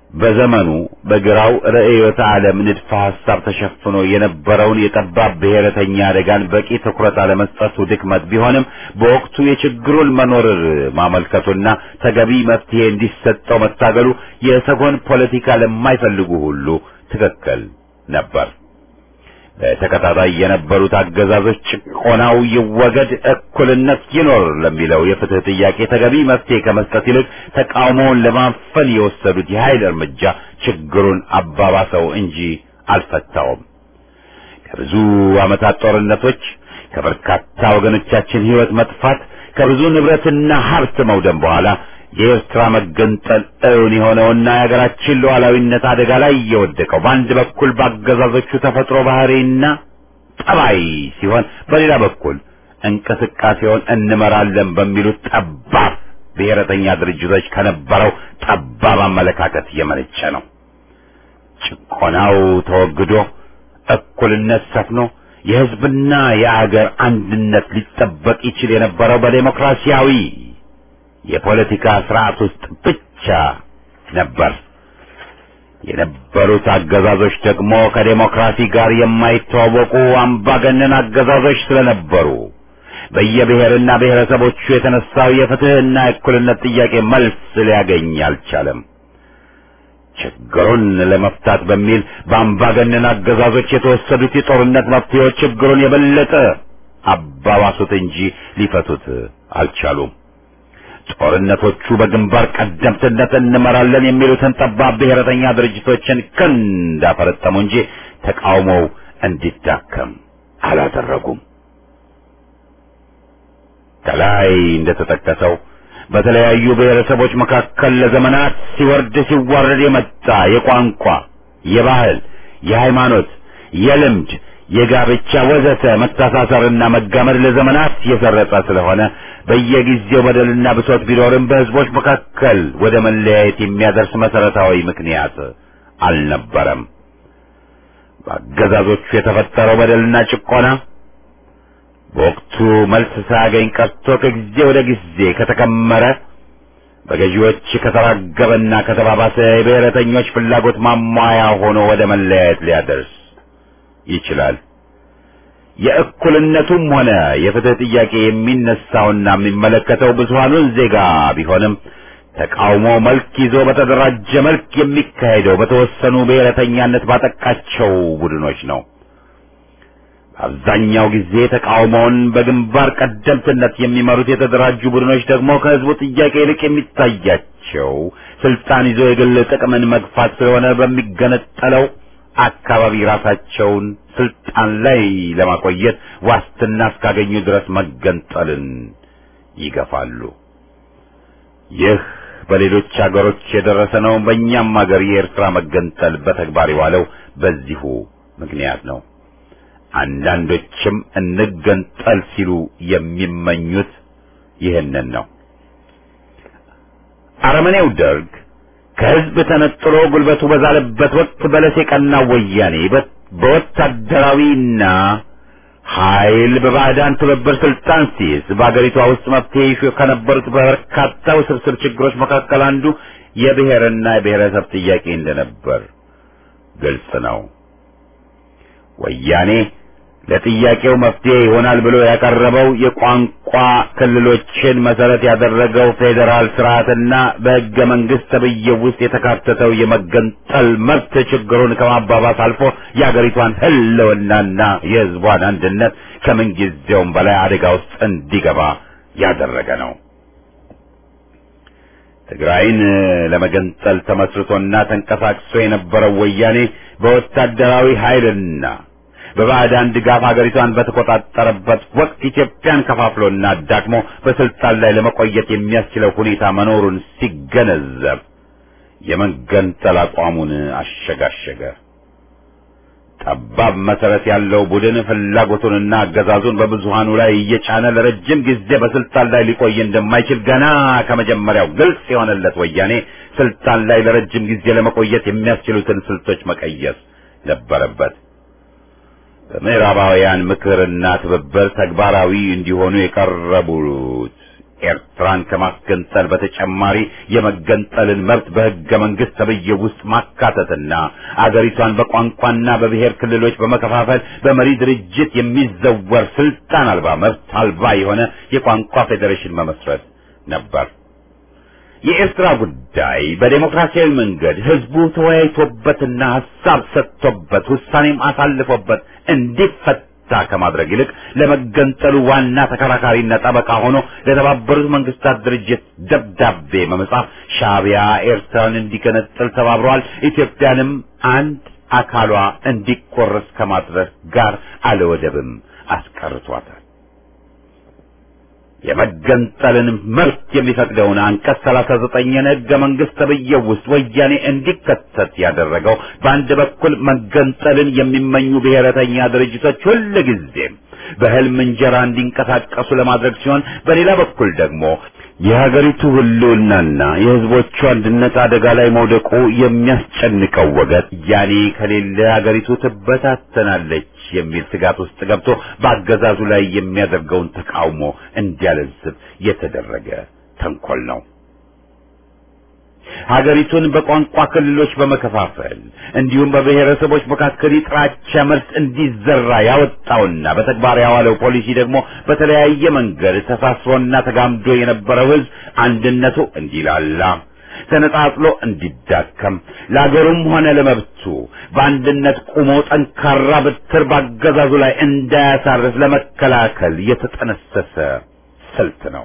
በዘመኑ በግራው ርዕዮተ ዓለም ንድፈ ሐሳብ ተሸፍኖ የነበረውን የጠባብ ብሔረተኛ አደጋን በቂ ትኩረት አለመስጠቱ ድክመት ቢሆንም በወቅቱ የችግሩን መኖር ማመልከቱና ተገቢ መፍትሄ እንዲሰጠው መታገሉ የሰጎን ፖለቲካ ለማይፈልጉ ሁሉ ትክክል ነበር። በተከታታይ የነበሩት አገዛዞች ጭቆናው ይወገድ፣ እኩልነት ይኖር ለሚለው የፍትህ ጥያቄ ተገቢ መፍትሄ ከመስጠት ይልቅ ተቃውሞውን ለማፈን የወሰዱት የኃይል እርምጃ ችግሩን አባባሰው እንጂ አልፈታውም። ከብዙ ዓመታት ጦርነቶች፣ ከበርካታ ወገኖቻችን ሕይወት መጥፋት፣ ከብዙ ንብረትና ሀብት መውደም በኋላ የኤርትራ መገንጠል እውን የሆነውና የሀገራችን ሉዓላዊነት አደጋ ላይ የወደቀው በአንድ በኩል በአገዛዞቹ ተፈጥሮ ባህሪና ጠባይ ሲሆን፣ በሌላ በኩል እንቅስቃሴውን እንመራለን በሚሉት ጠባብ ብሔረተኛ ድርጅቶች ከነበረው ጠባብ አመለካከት የመነጨ ነው። ጭቆናው ተወግዶ እኩልነት ሰፍኖ የሕዝብና የአገር አንድነት ሊጠበቅ ይችል የነበረው በዴሞክራሲያዊ የፖለቲካ ስርዓት ውስጥ ብቻ ነበር። የነበሩት አገዛዞች ደግሞ ከዴሞክራሲ ጋር የማይተዋወቁ አምባገነን አገዛዞች ስለነበሩ በየብሔርና ብሔረሰቦቹ የተነሳው የፍትህና የእኩልነት ጥያቄ መልስ ሊያገኝ አልቻለም። ችግሩን ለመፍታት በሚል በአምባገነን አገዛዞች የተወሰዱት የጦርነት መፍትሄዎች ችግሩን የበለጠ አባባሱት እንጂ ሊፈቱት አልቻሉም። ጦርነቶቹ በግንባር ቀደምትነት እንመራለን የሚሉትን ጠባብ ብሔረተኛ ድርጅቶችን ክንድ አፈረጠሙ እንጂ ተቃውሞው እንዲዳከም አላደረጉም። ከላይ እንደተጠቀሰው በተለያዩ ብሔረሰቦች መካከል ለዘመናት ሲወርድ ሲዋረድ የመጣ የቋንቋ፣ የባህል፣ የሃይማኖት፣ የልምድ የጋብቻ ወዘተ መተሳሰርና መጋመድ ለዘመናት የሰረጸ ስለሆነ በየጊዜው በደልና ብሶት ቢኖርም በሕዝቦች መካከል ወደ መለያየት የሚያደርስ መሰረታዊ ምክንያት አልነበረም። በአገዛዞቹ የተፈጠረው በደልና ጭቆና በወቅቱ መልስ ሳያገኝ ቀርቶ ከጊዜ ወደ ጊዜ ከተከመረ በገዢዎች ከተራገበና ከተባባሰ የብሔረተኞች ፍላጎት ማሟያ ሆኖ ወደ መለያየት ሊያደርስ ይችላል። የእኩልነቱም ሆነ የፍትህ ጥያቄ የሚነሳውና የሚመለከተው ብዙሃኑን ዜጋ ቢሆንም ተቃውሞ መልክ ይዞ በተደራጀ መልክ የሚካሄደው በተወሰኑ ብሔረተኛነት ባጠቃቸው ቡድኖች ነው። አብዛኛው ጊዜ ተቃውሞውን በግንባር ቀደምትነት የሚመሩት የተደራጁ ቡድኖች ደግሞ ከህዝቡ ጥያቄ ይልቅ የሚታያቸው ስልጣን ይዞ የግል ጥቅምን መግፋት ስለሆነ በሚገነጠለው አካባቢ ራሳቸውን ስልጣን ላይ ለማቆየት ዋስትና እስካገኙ ድረስ መገንጠልን ይገፋሉ። ይህ በሌሎች አገሮች የደረሰ ነው። በእኛም አገር የኤርትራ መገንጠል በተግባር የዋለው በዚሁ ምክንያት ነው። አንዳንዶችም እንገንጠል ሲሉ የሚመኙት ይህንን ነው። አረመኔው ደርግ ከህዝብ ተነጥሎ ጉልበቱ በዛለበት ወቅት በለስ የቀናው ወያኔ በወታደራዊና ኃይል በባዕዳን ትብብር ስልጣን ሲይዝ በአገሪቷ ውስጥ መፍትሄ ይሹ ከነበሩት በርካታ ውስብስብ ችግሮች መካከል አንዱ የብሔርና የብሔረሰብ ጥያቄ እንደነበር ግልጽ ነው። ወያኔ ለጥያቄው መፍትሄ ይሆናል ብሎ ያቀረበው የቋንቋ ክልሎችን መሰረት ያደረገው ፌዴራል ስርዓትና በሕገ መንግስት ተብዬው ውስጥ የተካተተው የመገንጠል መብት ችግሩን ከማባባስ አልፎ የአገሪቷን ሕልውናና የሕዝቧን አንድነት ከምንጊዜውም በላይ አደጋ ውስጥ እንዲገባ ያደረገ ነው። ትግራይን ለመገንጠል ተመስርቶና ተንቀሳቅሶ የነበረው ወያኔ በወታደራዊ ኃይልና በባዕዳን ድጋፍ ሀገሪቷን በተቆጣጠረበት ወቅት ኢትዮጵያን ከፋፍሎና አዳክሞ በስልጣን ላይ ለመቆየት የሚያስችለው ሁኔታ መኖሩን ሲገነዘብ የመገንጠል አቋሙን አሸጋሸገ። ጠባብ መሰረት ያለው ቡድን ፍላጎቱንና አገዛዙን በብዙሃኑ ላይ እየጫነ ለረጅም ጊዜ በስልጣን ላይ ሊቆይ እንደማይችል ገና ከመጀመሪያው ግልጽ የሆነለት ወያኔ ስልጣን ላይ ለረጅም ጊዜ ለመቆየት የሚያስችሉትን ስልቶች መቀየስ ነበረበት። በምዕራባውያን ምክርና ትብብር ተግባራዊ እንዲሆኑ የቀረቡት ኤርትራ ኤርትራን ከማስገንጠል በተጨማሪ የመገንጠልን መብት በሕገ መንግሥት ተብዬው ውስጥ ማካተትና አገሪቷን በቋንቋና በብሔር ክልሎች በመከፋፈል በመሪ ድርጅት የሚዘወር ስልጣን አልባ መብት አልባ የሆነ የቋንቋ ፌዴሬሽን መመስረት ነበር። የኤርትራ ጉዳይ በዴሞክራሲያዊ መንገድ ህዝቡ ተወያይቶበትና ሀሳብ ሰጥቶበት ውሳኔም አሳልፎበት እንዲፈታ ከማድረግ ይልቅ ለመገንጠሉ ዋና ተከራካሪና ጠበቃ ሆኖ ለተባበሩት መንግስታት ድርጅት ደብዳቤ በመጻፍ ሻዕቢያ ኤርትራን እንዲገነጥል ተባብሯል፣ ኢትዮጵያንም አንድ አካሏ እንዲቆረስ ከማድረግ ጋር አለወደብም አስቀርቷታል። የመገንጠልን መብት የሚፈቅደውን አንቀጽ 39 ሕገ መንግስት ተብዬው ውስጥ ወያኔ እንዲከተት ያደረገው በአንድ በኩል መገንጠልን የሚመኙ ብሔረተኛ ድርጅቶች ሁልጊዜም በህልም እንጀራ እንዲንቀሳቀሱ ለማድረግ ሲሆን፣ በሌላ በኩል ደግሞ የሀገሪቱ ህልውናና የህዝቦቹ አንድነት አደጋ ላይ መውደቁ የሚያስጨንቀው ወገን ያኔ ከሌለ ሀገሪቱ ትበታተናለች የሚል ስጋት ውስጥ ገብቶ በአገዛዙ ላይ የሚያደርገውን ተቃውሞ እንዲያለዝብ የተደረገ ተንኮል ነው። ሀገሪቱን በቋንቋ ክልሎች በመከፋፈል እንዲሁም በብሔረሰቦች መካከል የጥላቻ መርዝ እንዲዘራ ያወጣውና በተግባር ያዋለው ፖሊሲ ደግሞ በተለያየ መንገድ ተሳስሮና ተጋምዶ የነበረው ህዝብ አንድነቱ እንዲላላ ተነጣጥሎ እንዲዳከም ለአገሩም ሆነ ለመብቱ በአንድነት ቆሞ ጠንካራ በትር ባገዛዙ ላይ እንዳያሳርፍ ለመከላከል የተጠነሰሰ ስልት ነው።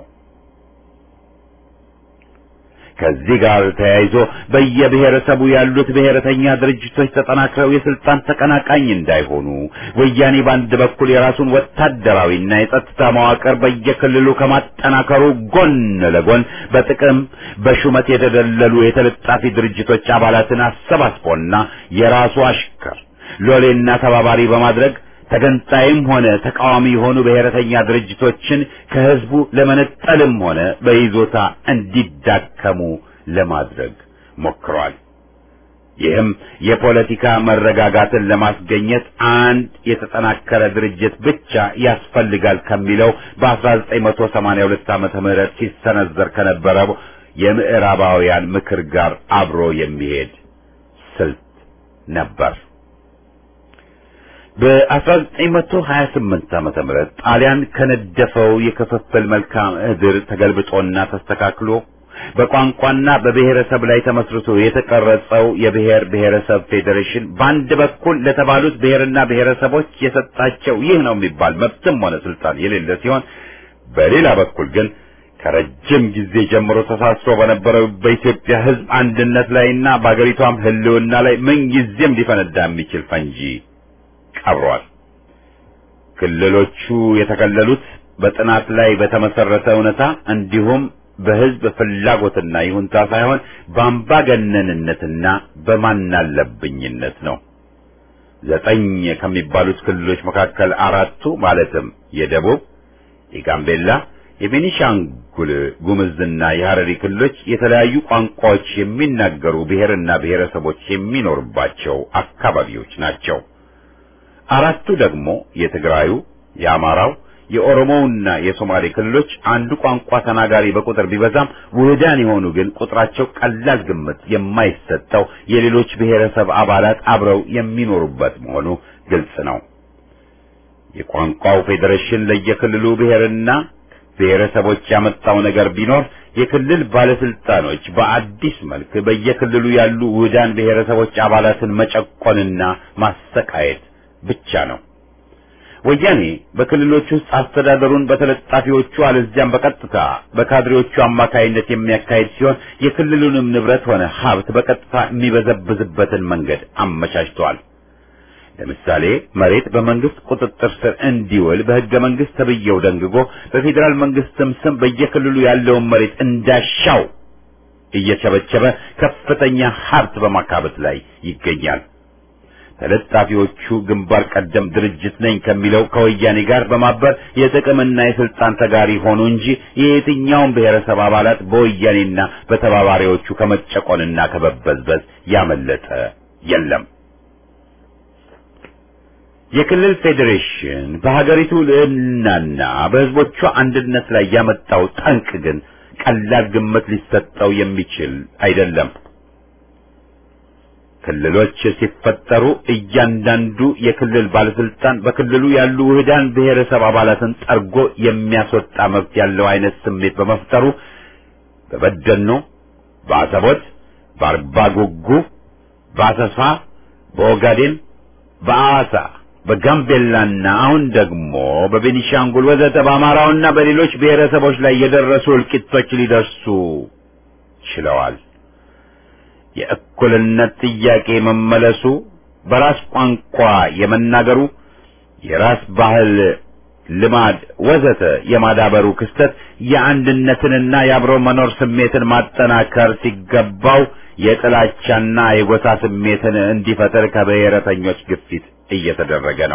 ከዚህ ጋር ተያይዞ በየብሔረሰቡ ያሉት ብሔረተኛ ድርጅቶች ተጠናክረው የስልጣን ተቀናቃኝ እንዳይሆኑ ወያኔ በአንድ በኩል የራሱን ወታደራዊና የጸጥታ መዋቅር በየክልሉ ከማጠናከሩ ጎን ለጎን በጥቅም በሹመት የተደለሉ የተለጣፊ ድርጅቶች አባላትን አሰባስቦና የራሱ አሽከር ሎሌና ተባባሪ በማድረግ ተገንጣይም ሆነ ተቃዋሚ የሆኑ ብሔረተኛ ድርጅቶችን ከህዝቡ ለመነጠልም ሆነ በይዞታ እንዲዳከሙ ለማድረግ ሞክሯል። ይህም የፖለቲካ መረጋጋትን ለማስገኘት አንድ የተጠናከረ ድርጅት ብቻ ያስፈልጋል ከሚለው በ1982 ዓመተ ምህረት ሲሰነዘር ከነበረው የምዕራባውያን ምክር ጋር አብሮ የሚሄድ ስልት ነበር። በ1928 ዓመተ ምህረት ጣሊያን ከነደፈው የክፍፍል መልክዓ ምድር ተገልብጦና ተስተካክሎ በቋንቋና በብሔረሰብ ላይ ተመስርቶ የተቀረጸው የብሔር ብሔረሰብ ፌዴሬሽን በአንድ በኩል ለተባሉት ብሔርና ብሔረሰቦች የሰጣቸው ይህ ነው የሚባል መብትም ሆነ ስልጣን የሌለ ሲሆን፣ በሌላ በኩል ግን ከረጅም ጊዜ ጀምሮ ተሳስሮ በነበረው በኢትዮጵያ ሕዝብ አንድነት ላይና በአገሪቷም ሕልውና ላይ ምንጊዜም ሊፈነዳ የሚችል ፈንጂ ቀብሯል። ክልሎቹ የተከለሉት በጥናት ላይ በተመሰረተ እውነታ እንዲሁም በህዝብ ፍላጎትና ይሁንታ ሳይሆን በአምባገነንነትና በማናለብኝነት ነው። ዘጠኝ ከሚባሉት ክልሎች መካከል አራቱ ማለትም የደቡብ፣ የጋምቤላ፣ የቤኒሻንጉል ጉምዝና የሐረሪ ክልሎች የተለያዩ ቋንቋዎች የሚናገሩ ብሔርና ብሔረሰቦች የሚኖርባቸው አካባቢዎች ናቸው። አራቱ ደግሞ የትግራዩ፣ የአማራው፣ የኦሮሞውና የሶማሌ ክልሎች አንዱ ቋንቋ ተናጋሪ በቁጥር ቢበዛም ውህዳን የሆኑ ግን ቁጥራቸው ቀላል ግምት የማይሰጠው የሌሎች ብሔረሰብ አባላት አብረው የሚኖሩበት መሆኑ ግልጽ ነው። የቋንቋው ፌዴሬሽን ለየክልሉ ብሔርና ብሔረሰቦች ያመጣው ነገር ቢኖር የክልል ባለስልጣኖች በአዲስ መልክ በየክልሉ ያሉ ውህዳን ብሔረሰቦች አባላትን መጨቆንና ማሰቃየት ብቻ ነው። ወያኔ በክልሎች ውስጥ አስተዳደሩን በተለጣፊዎቹ አለዚያም በቀጥታ በካድሬዎቹ አማካይነት የሚያካሂድ ሲሆን የክልሉንም ንብረት ሆነ ሀብት በቀጥታ የሚበዘብዝበትን መንገድ አመቻችተዋል። ለምሳሌ መሬት በመንግስት ቁጥጥር ስር እንዲውል በሕገ መንግስት ተብዬው ደንግጎ በፌዴራል መንግስትም ስም በየክልሉ ያለውን መሬት እንዳሻው እየቸበቸበ ከፍተኛ ሀብት በማካበት ላይ ይገኛል። ተለጣፊዎቹ ግንባር ቀደም ድርጅት ነኝ ከሚለው ከወያኔ ጋር በማበር የጥቅምና የስልጣን ተጋሪ ሆኑ እንጂ የየትኛውም ብሔረሰብ አባላት በወያኔና በተባባሪዎቹ ከመጨቆንና ከመበዝበዝ ያመለጠ የለም። የክልል ፌዴሬሽን በሀገሪቱ ልዕልናና በሕዝቦቿ አንድነት ላይ ያመጣው ጠንቅ ግን ቀላል ግምት ሊሰጠው የሚችል አይደለም። ክልሎች ሲፈጠሩ እያንዳንዱ የክልል ባለስልጣን በክልሉ ያሉ ውህዳን ብሔረሰብ አባላትን ጠርጎ የሚያስወጣ መብት ያለው አይነት ስሜት በመፍጠሩ በበደኖ፣ በአሰቦት፣ በአርባ ጉጉ፣ በአሰሳ፣ በኦጋዴን፣ በአዋሳ፣ በጋምቤላና አሁን ደግሞ በቤኒሻንጉል ወዘተ በአማራውና በሌሎች ብሔረሰቦች ላይ የደረሱ እልቂቶች ሊደርሱ ችለዋል። የእኩልነት ጥያቄ መመለሱ፣ በራስ ቋንቋ የመናገሩ፣ የራስ ባህል፣ ልማድ ወዘተ የማዳበሩ ክስተት የአንድነትንና የአብሮ መኖር ስሜትን ማጠናከር ሲገባው የጥላቻና የጎሳ ስሜትን እንዲፈጠር ከብሔረተኞች ግፊት እየተደረገ ነው።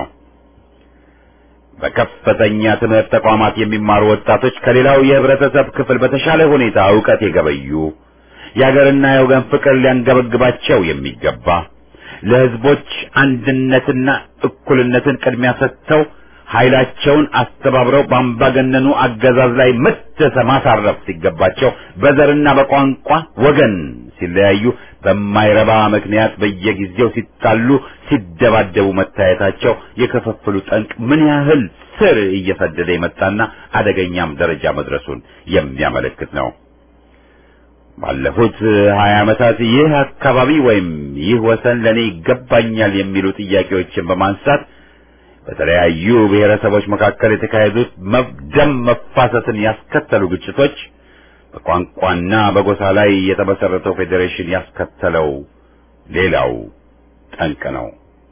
በከፍተኛ ትምህርት ተቋማት የሚማሩ ወጣቶች ከሌላው የህብረተሰብ ክፍል በተሻለ ሁኔታ ዕውቀት የገበዩ የሀገርና የወገን ፍቅር ሊያንገበግባቸው የሚገባ ለህዝቦች አንድነትና እኩልነትን ቅድሚያ ሰጥተው ኃይላቸውን አስተባብረው በአምባገነኑ አገዛዝ ላይ ምት ማሳረፍ ሲገባቸው በዘርና በቋንቋ ወገን ሲለያዩ በማይረባ ምክንያት በየጊዜው ሲጣሉ፣ ሲደባደቡ መታየታቸው የክፍፍሉ ጠንቅ ምን ያህል ስር እየሰደደ የመጣና አደገኛም ደረጃ መድረሱን የሚያመለክት ነው። ባለፉት ሀያ ዓመታት ይህ አካባቢ ወይም ይህ ወሰን ለኔ ይገባኛል የሚሉ ጥያቄዎችን በማንሳት በተለያዩ ብሔረሰቦች መካከል የተካሄዱት ደም መፋሰስን ያስከተሉ ግጭቶች በቋንቋና በጎሳ ላይ የተመሰረተው ፌዴሬሽን ያስከተለው ሌላው ጠንቅ ነው።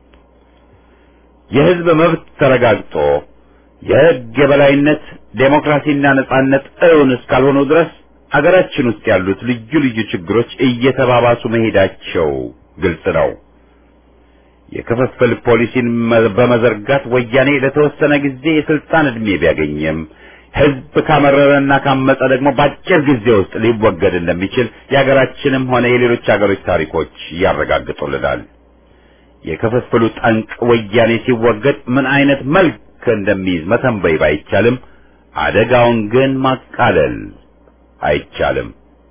የህዝብ መብት ተረጋግጦ የህግ የበላይነት ዴሞክራሲና ነጻነት እውን እስካልሆኑ ድረስ አገራችን ውስጥ ያሉት ልዩ ልዩ ችግሮች እየተባባሱ መሄዳቸው ግልጽ ነው። የክፍፍል ፖሊሲን በመዘርጋት ወያኔ ለተወሰነ ጊዜ የስልጣን ዕድሜ ቢያገኝም ህዝብ ካመረረና ካመፀ ደግሞ በአጭር ጊዜ ውስጥ ሊወገድ እንደሚችል የሀገራችንም ሆነ የሌሎች ሀገሮች ታሪኮች ያረጋግጡልናል። የክፍፍሉ ጠንቅ ወያኔ ሲወገድ ምን አይነት መልክ እንደሚይዝ መተንበይ ባይቻልም አደጋውን ግን ማቃለል አይቻልም።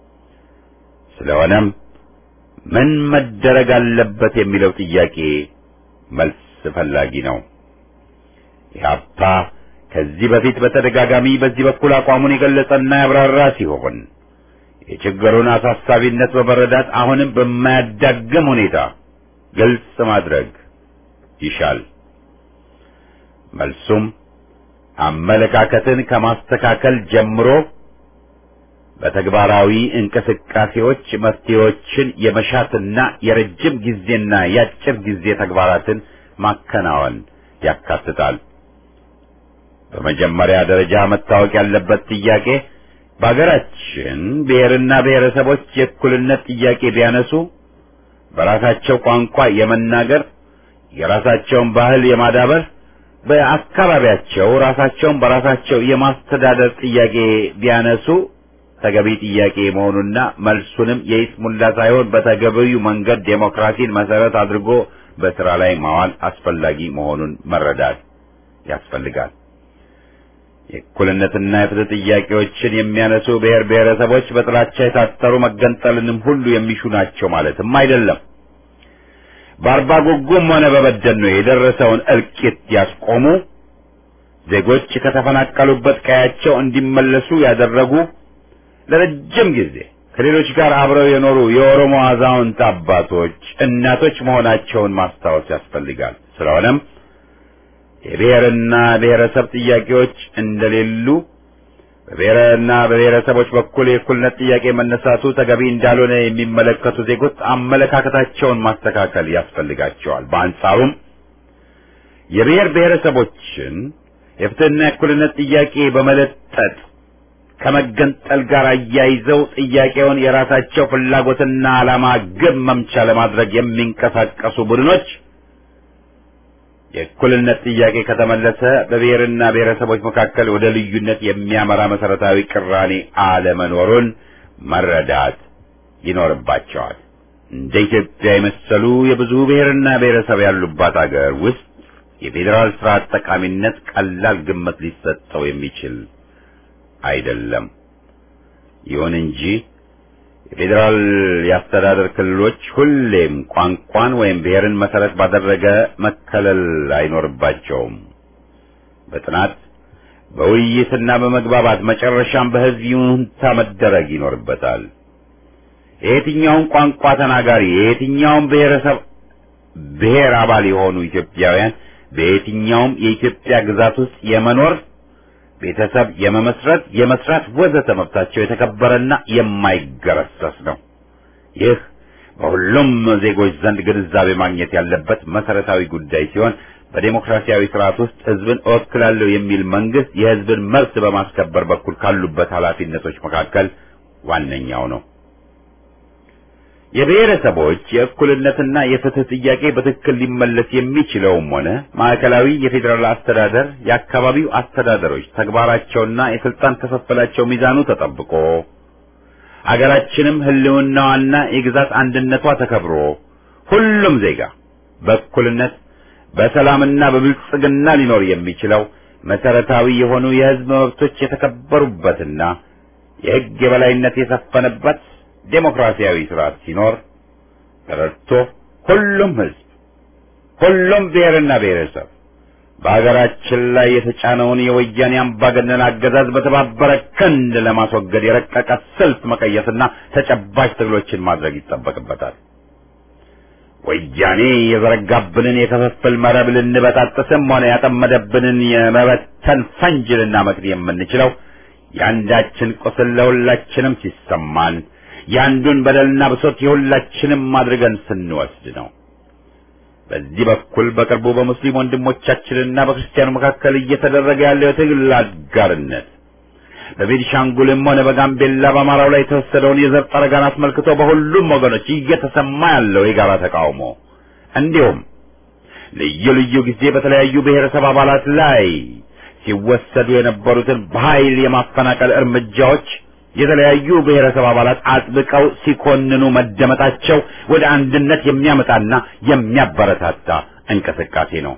ስለሆነም ምን መደረግ አለበት የሚለው ጥያቄ መልስ ፈላጊ ነው። ኢህአፓ ከዚህ በፊት በተደጋጋሚ በዚህ በኩል አቋሙን የገለጸና ያብራራ ሲሆን የችግሩን አሳሳቢነት በመረዳት አሁንም በማያዳግም ሁኔታ ግልጽ ማድረግ ይሻል። መልሱም አመለካከትን ከማስተካከል ጀምሮ በተግባራዊ እንቅስቃሴዎች መፍትሄዎችን የመሻትና የረጅም ጊዜና የአጭር ጊዜ ተግባራትን ማከናወን ያካትታል። በመጀመሪያ ደረጃ መታወቅ ያለበት ጥያቄ በአገራችን ብሔርና ብሔረሰቦች የእኩልነት ጥያቄ ቢያነሱ በራሳቸው ቋንቋ የመናገር የራሳቸውን ባህል የማዳበር በአካባቢያቸው ራሳቸውን በራሳቸው የማስተዳደር ጥያቄ ቢያነሱ ተገቢ ጥያቄ መሆኑና መልሱንም የይስሙላ ሳይሆን በተገቢው መንገድ ዴሞክራሲን መሰረት አድርጎ በስራ ላይ ማዋል አስፈላጊ መሆኑን መረዳት ያስፈልጋል። የእኩልነትና የፍትህ ጥያቄዎችን የሚያነሱ ብሔር ብሔረሰቦች በጥላቻ የታጠሩ መገንጠልንም ሁሉ የሚሹ ናቸው ማለትም አይደለም። በአርባ ጉጉም ሆነ በበደኖ የደረሰውን እልቂት ያስቆሙ፣ ዜጎች ከተፈናቀሉበት ቀያቸው እንዲመለሱ ያደረጉ፣ ለረጅም ጊዜ ከሌሎች ጋር አብረው የኖሩ የኦሮሞ አዛውንት አባቶች፣ እናቶች መሆናቸውን ማስታወስ ያስፈልጋል። ስለሆነም የብሔርና ብሔረሰብ ጥያቄዎች እንደሌሉ በብሔርና በብሔረሰቦች በኩል የእኩልነት ጥያቄ መነሳቱ ተገቢ እንዳልሆነ የሚመለከቱ ዜጎች አመለካከታቸውን ማስተካከል ያስፈልጋቸዋል። በአንጻሩም የብሔር ብሔረሰቦችን የፍትህና የእኩልነት ጥያቄ በመለጠጥ ከመገንጠል ጋር አያይዘው ጥያቄውን የራሳቸው ፍላጎትና ዓላማ ግብ መምቻ ለማድረግ የሚንቀሳቀሱ ቡድኖች የእኩልነት ጥያቄ ከተመለሰ በብሔርና ብሔረሰቦች መካከል ወደ ልዩነት የሚያመራ መሰረታዊ ቅራኔ አለመኖሩን መረዳት ይኖርባቸዋል። እንደ ኢትዮጵያ የመሰሉ የብዙ ብሔርና ብሔረሰብ ያሉባት አገር ውስጥ የፌዴራል ስርዓት ጠቃሚነት ቀላል ግምት ሊሰጠው የሚችል አይደለም። ይሁን እንጂ የፌዴራል የአስተዳደር ክልሎች ሁሌም ቋንቋን ወይም ብሔርን መሰረት ባደረገ መከለል አይኖርባቸውም። በጥናት በውይይትና በመግባባት መጨረሻም በሕዝብ ይሁንታ መደረግ ይኖርበታል። የየትኛውም ቋንቋ ተናጋሪ የየትኛውም ብሔረሰብ ብሔር አባል የሆኑ ኢትዮጵያውያን በየትኛውም የኢትዮጵያ ግዛት ውስጥ የመኖር ቤተሰብ የመመስረት፣ የመስራት ወዘተ መብታቸው የተከበረና የማይገረሰስ ነው። ይህ በሁሉም ዜጎች ዘንድ ግንዛቤ ማግኘት ያለበት መሰረታዊ ጉዳይ ሲሆን በዴሞክራሲያዊ ስርዓት ውስጥ ህዝብን እወክላለሁ የሚል መንግስት የህዝብን መብት በማስከበር በኩል ካሉበት ኃላፊነቶች መካከል ዋነኛው ነው። የብሔረሰቦች የእኩልነትና የፍትህ ጥያቄ በትክክል ሊመለስ የሚችለውም ሆነ ማዕከላዊ የፌዴራል አስተዳደር የአካባቢው አስተዳደሮች ተግባራቸውና የስልጣን ክፍፍላቸው ሚዛኑ ተጠብቆ አገራችንም ህልውናዋና የግዛት አንድነቷ ተከብሮ ሁሉም ዜጋ በእኩልነት በሰላምና በብልጽግና ሊኖር የሚችለው መሰረታዊ የሆኑ የህዝብ መብቶች የተከበሩበትና የህግ የበላይነት የሰፈነበት ዴሞክራሲያዊ ስርዓት ሲኖር ተረድቶ ሁሉም ህዝብ ሁሉም ብሔርና ብሔረሰብ በሀገራችን ላይ የተጫነውን የወያኔ አምባገነን አገዛዝ በተባበረ ክንድ ለማስወገድ የረቀቀ ስልት መቀየስና ተጨባጭ ትግሎችን ማድረግ ይጠበቅበታል። ወያኔ የዘረጋብንን የክፍፍል መረብ ልንበጣጥስም ሆነ ያጠመደብንን የመበተን ፈንጅ ልናመክን የምንችለው የአንዳችን ቁስል ለሁላችንም ሲሰማን የአንዱን በደልና ብሶት የሁላችንም አድርገን ስንወስድ ነው። በዚህ በኩል በቅርቡ በሙስሊም ወንድሞቻችንና በክርስቲያኑ መካከል እየተደረገ ያለው የትግል አጋርነት በቤኒሻንጉልም ሆነ በጋምቤላ በአማራው ላይ የተወሰደውን የዘር ጠረጋን አስመልክቶ በሁሉም ወገኖች እየተሰማ ያለው የጋራ ተቃውሞ እንዲሁም ልዩ ልዩ ጊዜ በተለያዩ ብሔረሰብ አባላት ላይ ሲወሰዱ የነበሩትን በኃይል የማፈናቀል እርምጃዎች የተለያዩ ብሔረሰብ አባላት አጥብቀው ሲኮንኑ መደመጣቸው ወደ አንድነት የሚያመጣና የሚያበረታታ እንቅስቃሴ ነው።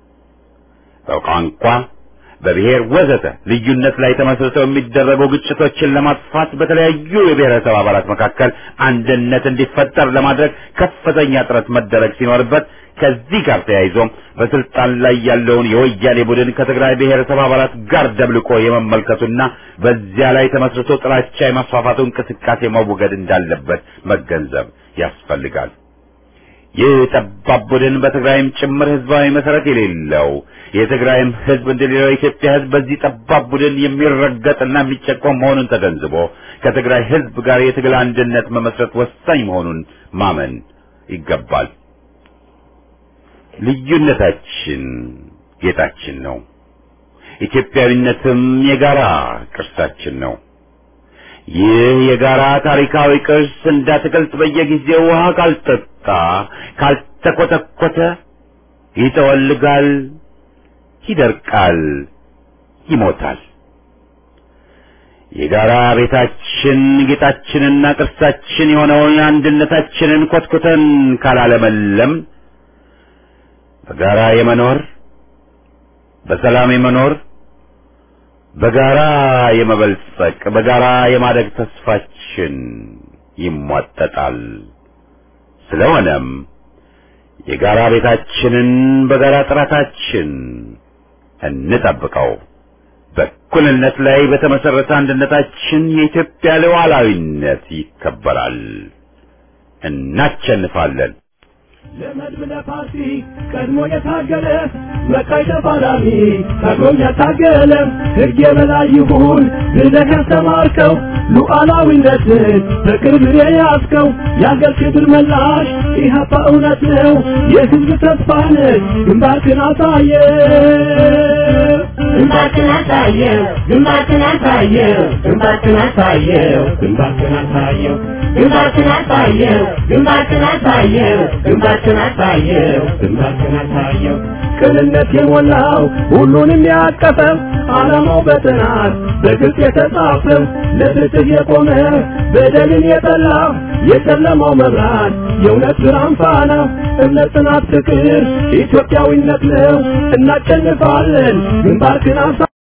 በቋንቋ፣ በብሔር ወዘተ ልዩነት ላይ ተመስርተው የሚደረጉ ግጭቶችን ለማጥፋት በተለያዩ የብሔረሰብ አባላት መካከል አንድነት እንዲፈጠር ለማድረግ ከፍተኛ ጥረት መደረግ ሲኖርበት ከዚህ ጋር ተያይዞም በስልጣን ላይ ያለውን የወያኔ ቡድን ከትግራይ ብሔረሰብ አባላት ጋር ደብልቆ የመመልከቱና በዚያ ላይ ተመስርቶ ጥላቻ የማስፋፋቱ እንቅስቃሴ መወገድ እንዳለበት መገንዘብ ያስፈልጋል። ይህ ጠባብ ቡድን በትግራይም ጭምር ህዝባዊ መሰረት የሌለው የትግራይም ህዝብ እንደሌላው የኢትዮጵያ ህዝብ በዚህ ጠባብ ቡድን የሚረገጥና የሚጨቆም መሆኑን ተገንዝቦ ከትግራይ ህዝብ ጋር የትግል አንድነት መመስረት ወሳኝ መሆኑን ማመን ይገባል። ልዩነታችን ጌጣችን ነው። ኢትዮጵያዊነትም የጋራ ቅርሳችን ነው። ይህ የጋራ ታሪካዊ ቅርስ እንዳትገልጥ በየጊዜው ውሃ ካልጠጣ ካልተኮተኮተ ይጠወልጋል፣ ይደርቃል፣ ይሞታል። የጋራ ቤታችን ጌጣችንና ቅርሳችን የሆነውን አንድነታችንን ኮትኩተን ካላለመለም በጋራ የመኖር በሰላም የመኖር በጋራ የመበልጸቅ በጋራ የማደግ ተስፋችን ይሟጠጣል። ስለሆነም የጋራ ቤታችንን በጋራ ጥረታችን እንጠብቀው። በእኩልነት ላይ በተመሰረተ አንድነታችን የኢትዮጵያ ሉዓላዊነት ይከበራል። እናሸንፋለን። ለመድብለ ፓርቲ ቀድሞ የታገለ መቃይ ተፋላሚ ቀድሞም ያታገለ ሕግ የበላይ ይሁን ብለህ ያስተማርከው ሉዓላዊነትን በቅርብ የያዝከው የአገር ክብር መላሽ ኢህአፓ እውነት ነው የሕዝብ ተስፋ ነህ ግንባርክን አሳየ ግንባርክን አሳየው ግንባርክን አሳየው ግንባርክን አሳየው ግንባርክን አሳየው ግንባርክን አሳየው ግንባርክን አሳየው ግንባርክን አሳየው ግንባርክን አሳየው ቅንነት የሞላው ሁሉንም ያቀፈው ዓላማው በጥናት በግልጽ የተጻፈው ለፍትህ የቆመ በደልን የጠላ የጨለማው መብራት የእውነት ብርሃን ፋና እምነት፣ ጽናት፣ ፍቅር ኢትዮጵያዊነት ነው። እናሸንፋለን። ግንባርክን አሳ